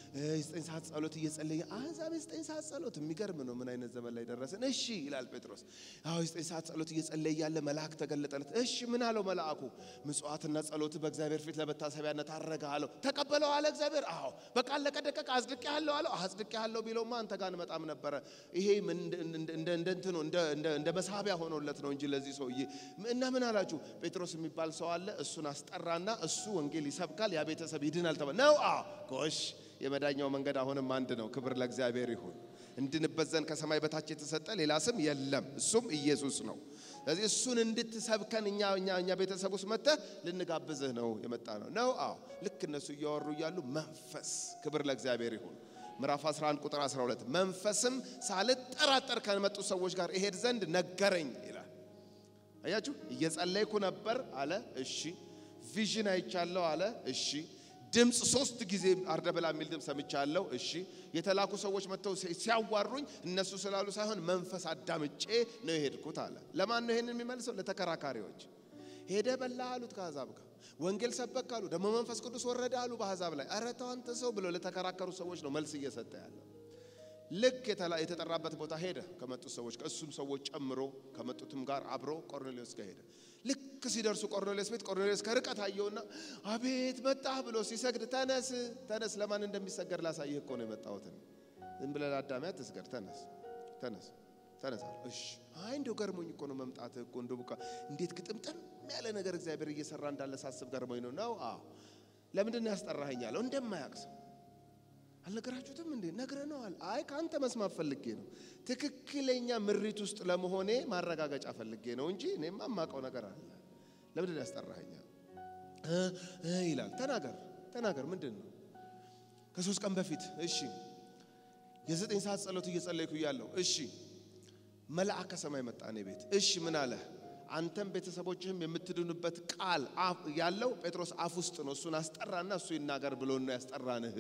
የዘጠኝ ሰዓት ጸሎት እየጸለየ አሕዛብ የዘጠኝ ሰዓት ጸሎት የሚገርም ነው። ምን አይነት ዘመን ላይ ደረስን? እሺ ይላል ጴጥሮስ። አዎ የዘጠኝ ሰዓት ጸሎት እየጸለየ ያለ መልአክ ተገለጠለት። እሺ ምን አለው መልአኩ? ምጽዋትና ጸሎት በእግዚአብሔር ፊት ለመታሰቢያነት አረገ አለው። ተቀበለው አለ እግዚአብሔር። አዎ በቃ አለቀ ደቀቀ። አጽድቄ ያለው አለው። አጽድቄ ያለው ቢለውማ አንተ ጋር እንመጣም ነበረ። ይሄ እንደ እንትኑ እንደ መሳቢያ ሆኖለት ነው እንጂ ለዚህ ሰውዬ እና ምን አላችሁ? ጴጥሮስ የሚባል ሰው አለ። እሱን አስጠራና እሱ ወንጌል ይሰብካል፣ ያ ቤተሰብ ይድናል ተባለ ነው። አዎ ጎሽ የመዳኛው መንገድ አሁንም አንድ ነው። ክብር ለእግዚአብሔር ይሁን። እንድንበት ዘንድ ከሰማይ በታች የተሰጠ ሌላ ስም የለም፣ እሱም ኢየሱስ ነው። ስለዚህ እሱን እንድትሰብከን እኛ እኛ እኛ ቤተሰብ ውስጥ መጥተህ ልንጋብዝህ ነው የመጣ ነው ነው። አዎ ልክ እነሱ እያወሩ እያሉ መንፈስ ክብር ለእግዚአብሔር ይሁን ምዕራፍ 11 ቁጥር 12 መንፈስም ሳልጠራጠር ከመጡ ሰዎች ጋር እሄድ ዘንድ ነገረኝ ይላል። አያችሁ እየጸለይኩ ነበር አለ። እሺ ቪዥን አይቻለሁ አለ። እሺ ድምፅ ሶስት ጊዜ አርደበላ የሚል ድምፅ ሰምቻለሁ። እሺ የተላኩ ሰዎች መጥተው ሲያዋሩኝ እነሱ ስላሉ ሳይሆን መንፈስ አዳምጬ ነው የሄድኩት አለ። ለማን ነው ይሄንን የሚመልሰው? ለተከራካሪዎች። ሄደ በላ አሉት ከአሕዛብ ጋር ወንጌል ሰበክ አሉ። ደግሞ መንፈስ ቅዱስ ወረደ አሉ በአሕዛብ ላይ። ኧረ ተው አንተ ሰው ብለው ለተከራከሩ ሰዎች ነው መልስ እየሰጠ ያለው። ልክ የተጠራበት ቦታ ሄደ ከመጡት ሰዎች ከእሱም ሰዎች ጨምሮ ከመጡትም ጋር አብሮ ቆርኔሌዎስ ጋር ሄደ። ልክ ሲደርሱ ቆርኔሌዎስ ቤት ቆርኔሌዎስ ከርቀት አየውና አቤት መጣህ ብሎ ሲሰግድ ተነስ ተነስ፣ ለማን እንደሚሰገድ ላሳይህ እኮ ነው የመጣሁት። ዝም ብለህ ለአዳሚ አትስገድ፣ ተነስ ተነስ ተነስ አለ። እሺ አይ እንደው ገርሞኝ እኮ ነው መምጣትህ እኮ እንደው በቃ እንዴት ግጥምጥም ያለ ነገር እግዚአብሔር እየሰራ እንዳለ ሳስብ ገርሞኝ ነው። ነው አዎ፣ ለምንድን ነው ያስጠራኸኝ አለው። እንደማያውቅ ሰው አልነገራችሁትም እንዴ? ነግረነዋል። አይ ከአንተ መስማት ፈልጌ ነው። ትክክለኛ ምሪት ውስጥ ለመሆኔ ማረጋገጫ ፈልጌ ነው እንጂ እኔማ የማውቀው ነገር አለ። ለምንድን ነው ያስጠራኸኝ ይላል። ተናገር ተናገር፣ ምንድን ነው? ከሶስት ቀን በፊት እሺ፣ የዘጠኝ ሰዓት ጸሎት እየጸለይኩ እያለሁ እሺ፣ መልአክ ከሰማይ መጣ እኔ ቤት። እሺ፣ ምን አለ? አንተም ቤተሰቦችህም የምትድኑበት ቃል ያለው ጴጥሮስ አፍ ውስጥ ነው። እሱን አስጠራና እሱ ይናገር ብሎ ነው ያስጠራንህ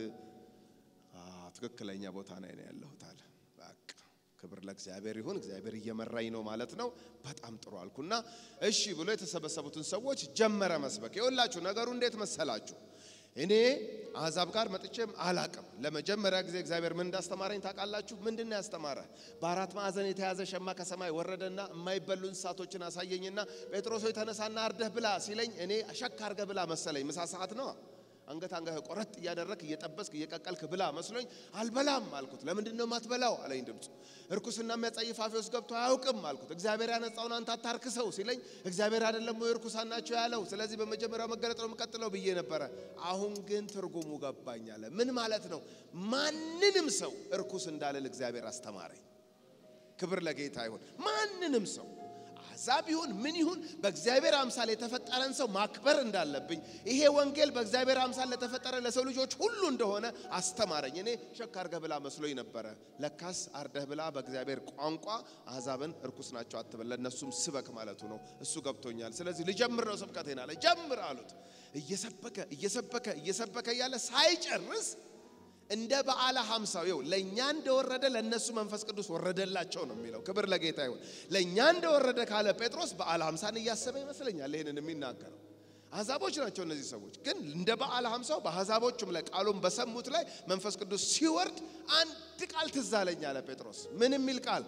ትክክለኛ ቦታ ላይ ነው ያለሁት አለ። በቃ ክብር ለእግዚአብሔር ይሁን። እግዚአብሔር እየመራኝ ነው ማለት ነው። በጣም ጥሩ አልኩና እሺ ብሎ የተሰበሰቡትን ሰዎች ጀመረ መስበክ። ይኸውላችሁ ነገሩ እንዴት መሰላችሁ? እኔ አሕዛብ ጋር መጥቼም አላቅም። ለመጀመሪያ ጊዜ እግዚአብሔር ምን እንዳስተማረኝ ታውቃላችሁ? ምንድን ነው ያስተማረ? በአራት ማዕዘን የተያዘ ሸማ ከሰማይ ወረደና የማይበሉ እንስሳቶችን አሳየኝና ጴጥሮስ ሆይ ተነሳና አርደህ ብላ ሲለኝ እኔ ሸክ አርገህ ብላ መሰለኝ። ምሳ ሰዓት ነው አንገት አንገት ቆረጥ እያደረክ እየጠበስክ እየቀቀልክ ብላ መስሎኝ አልበላም አልኩት። ለምንድን ነው ማትበላው አለኝ ድምፁ። እርኩስና የሚያጸይፍ አፌ ውስጥ ገብቶ አያውቅም አልኩት። እግዚአብሔር ያነጻውን አንተ አታርክሰው ሲለኝ እግዚአብሔር አይደለም ወይ እርኩሳን ናቸው ያለው? ስለዚህ በመጀመሪያው መገለጥ ነው የምቀጥለው ብዬ ነበረ። አሁን ግን ትርጉሙ ገባኝ አለ። ምን ማለት ነው? ማንንም ሰው እርኩስ እንዳልል እግዚአብሔር አስተማረኝ። ክብር ለጌታ ይሁን። ማንንም ሰው አሕዛብ ይሁን ምን ይሁን በእግዚአብሔር አምሳል የተፈጠረን ሰው ማክበር እንዳለብኝ ይሄ ወንጌል በእግዚአብሔር አምሳል ለተፈጠረ ለሰው ልጆች ሁሉ እንደሆነ አስተማረኝ። እኔ ሸክ አርገህ ብላ መስሎኝ ነበረ። ለካስ አርደህ ብላ በእግዚአብሔር ቋንቋ አሕዛብን እርኩስ ናቸው አትበል፣ ለእነሱም ስበክ ማለቱ ነው። እሱ ገብቶኛል። ስለዚህ ልጀምር ነው ስብከቴን አለ። ጀምር አሉት። እየሰበከ እየሰበከ እየሰበከ እያለ ሳይጨርስ እንደ በዓለ ሀምሳው ይኸው ለእኛ እንደወረደ ለእነሱ መንፈስ ቅዱስ ወረደላቸው ነው የሚለው። ክብር ለጌታ ይሁን። ለእኛ እንደወረደ ካለ ጴጥሮስ በዓለ ሀምሳን እያሰበ ይመስለኛል ይህንን የሚናገረው። አሕዛቦች ናቸው እነዚህ ሰዎች። ግን እንደ በዓለ ሀምሳው በአሕዛቦቹም ላይ ቃሉን በሰሙት ላይ መንፈስ ቅዱስ ሲወርድ አንድ ቃል ትዝ አለኝ አለ ጴጥሮስ። ምን የሚል ቃል?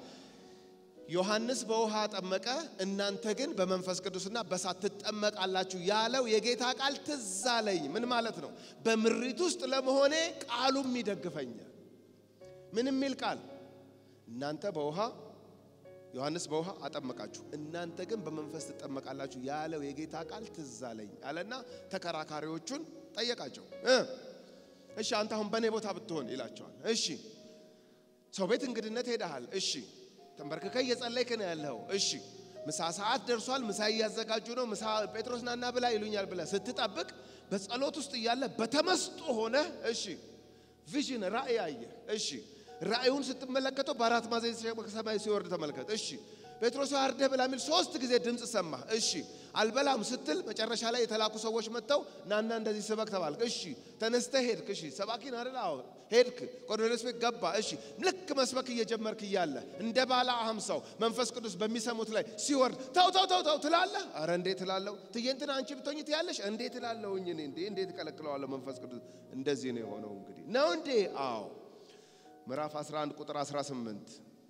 ዮሐንስ በውሃ ጠመቀ፣ እናንተ ግን በመንፈስ ቅዱስና በእሳት ትጠመቃላችሁ ያለው የጌታ ቃል ትዝ አለኝ። ምን ማለት ነው? በምሪት ውስጥ ለመሆኔ ቃሉም ይደግፈኛል። ምን የሚል ቃል? እናንተ በውሃ ዮሐንስ በውሃ አጠመቃችሁ፣ እናንተ ግን በመንፈስ ትጠመቃላችሁ ያለው የጌታ ቃል ትዝ አለኝ አለና ተከራካሪዎቹን ጠየቃቸው። እሺ አንተ አሁን በእኔ ቦታ ብትሆን ይላቸዋል። እሺ ሰው ቤት እንግድነት ሄደሃል። እሺ ተንበርክከ እየጸለይክ ነው ያለው። እሺ ምሳ ሰዓት ደርሷል። ምሳ እያዘጋጁ ነው። ምሳ ጴጥሮስ ናና ብላ ይሉኛል ብለህ ስትጠብቅ በጸሎት ውስጥ እያለ በተመስጦ ሆነ። እሺ ቪዥን ራእይ አየ። እሺ ራእዩን ስትመለከተው በአራት ማዕዘን ከሰማይ ሲወርድ ተመልከት። እሺ ጴጥሮስ አርደህ ብላ የሚል ሶስት ጊዜ ድምፅ ሰማ። እሺ አልበላም ስትል መጨረሻ ላይ የተላኩ ሰዎች መጥተው ናና እንደዚህ ስበክ ተባልክ። እሺ ተነስተህ ሄድክ። እሺ ሰባኪን አይደል? አዎ ሄድክ፣ ቆርኔሌዎስ ቤት ገባ። እሺ ልክ መስበክ እየጀመርክ እያለ እንደ ባለ አህም ሰው መንፈስ ቅዱስ በሚሰሙት ላይ ሲወርድ ተው ተው ተው ተው ትላለህ። አረ እንዴት ትላለሁ? ትየንትን አንቺ ብትሆኝ ትያለሽ። እንዴት ትላለሁኝ እኔ እንዴ እንዴት እከለክለዋለሁ? መንፈስ ቅዱስ እንደዚህ ነው የሆነው። እንግዲህ ነው እንዴ? አዎ ምዕራፍ 11 ቁጥር 18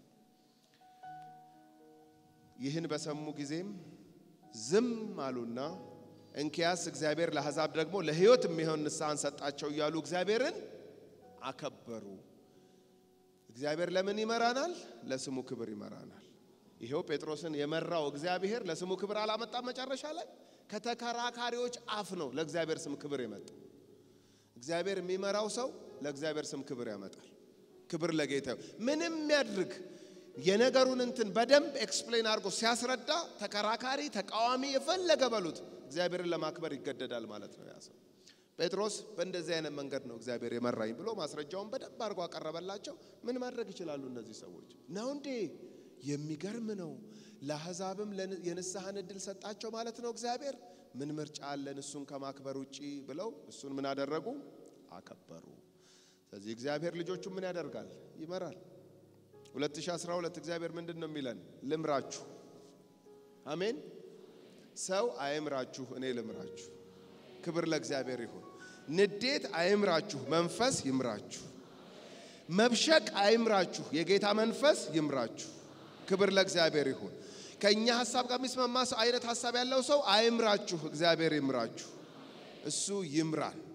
ይህን በሰሙ ጊዜም ዝም አሉና እንኪያስ እግዚአብሔር ለአሕዛብ ደግሞ ለሕይወት የሚሆን ንስሐን ሰጣቸው እያሉ እግዚአብሔርን አከበሩ። እግዚአብሔር ለምን ይመራናል? ለስሙ ክብር ይመራናል። ይሄው ጴጥሮስን የመራው እግዚአብሔር ለስሙ ክብር አላመጣም። መጨረሻ ላይ ከተከራካሪዎች አፍ ነው ለእግዚአብሔር ስም ክብር የመጣው። እግዚአብሔር የሚመራው ሰው ለእግዚአብሔር ስም ክብር ያመጣል። ክብር ለጌታ። ምንም ያድርግ የነገሩን እንትን በደንብ ኤክስፕሌን አድርጎ ሲያስረዳ ተከራካሪ፣ ተቃዋሚ የፈለገ በሉት እግዚአብሔርን ለማክበር ይገደዳል ማለት ነው ያ ሰው። ጴጥሮስ በእንደዚህ አይነት መንገድ ነው እግዚአብሔር የመራኝ ብሎ ማስረጃውን በደንብ አድርጎ አቀረበላቸው። ምን ማድረግ ይችላሉ እነዚህ ሰዎች? ነው እንዴ? የሚገርም ነው። ለአሕዛብም የንስሐን እድል ሰጣቸው ማለት ነው እግዚአብሔር። ምን ምርጫ አለን እሱን ከማክበር ውጪ ብለው እሱን ምን አደረጉ? አከበሩ። ስለዚህ እግዚአብሔር ልጆቹ ምን ያደርጋል? ይመራል። 2012 እግዚአብሔር ምንድን ነው የሚለን? ልምራችሁ። አሜን። ሰው አይምራችሁ፣ እኔ ልምራችሁ። ክብር ለእግዚአብሔር ይሁን። ንዴት አይምራችሁ፣ መንፈስ ይምራችሁ። መብሸቅ አይምራችሁ፣ የጌታ መንፈስ ይምራችሁ። ክብር ለእግዚአብሔር ይሁን። ከእኛ ሀሳብ ጋር የሚስማማ ሰው አይነት ሀሳብ ያለው ሰው አይምራችሁ፣ እግዚአብሔር ይምራችሁ። እሱ ይምራል።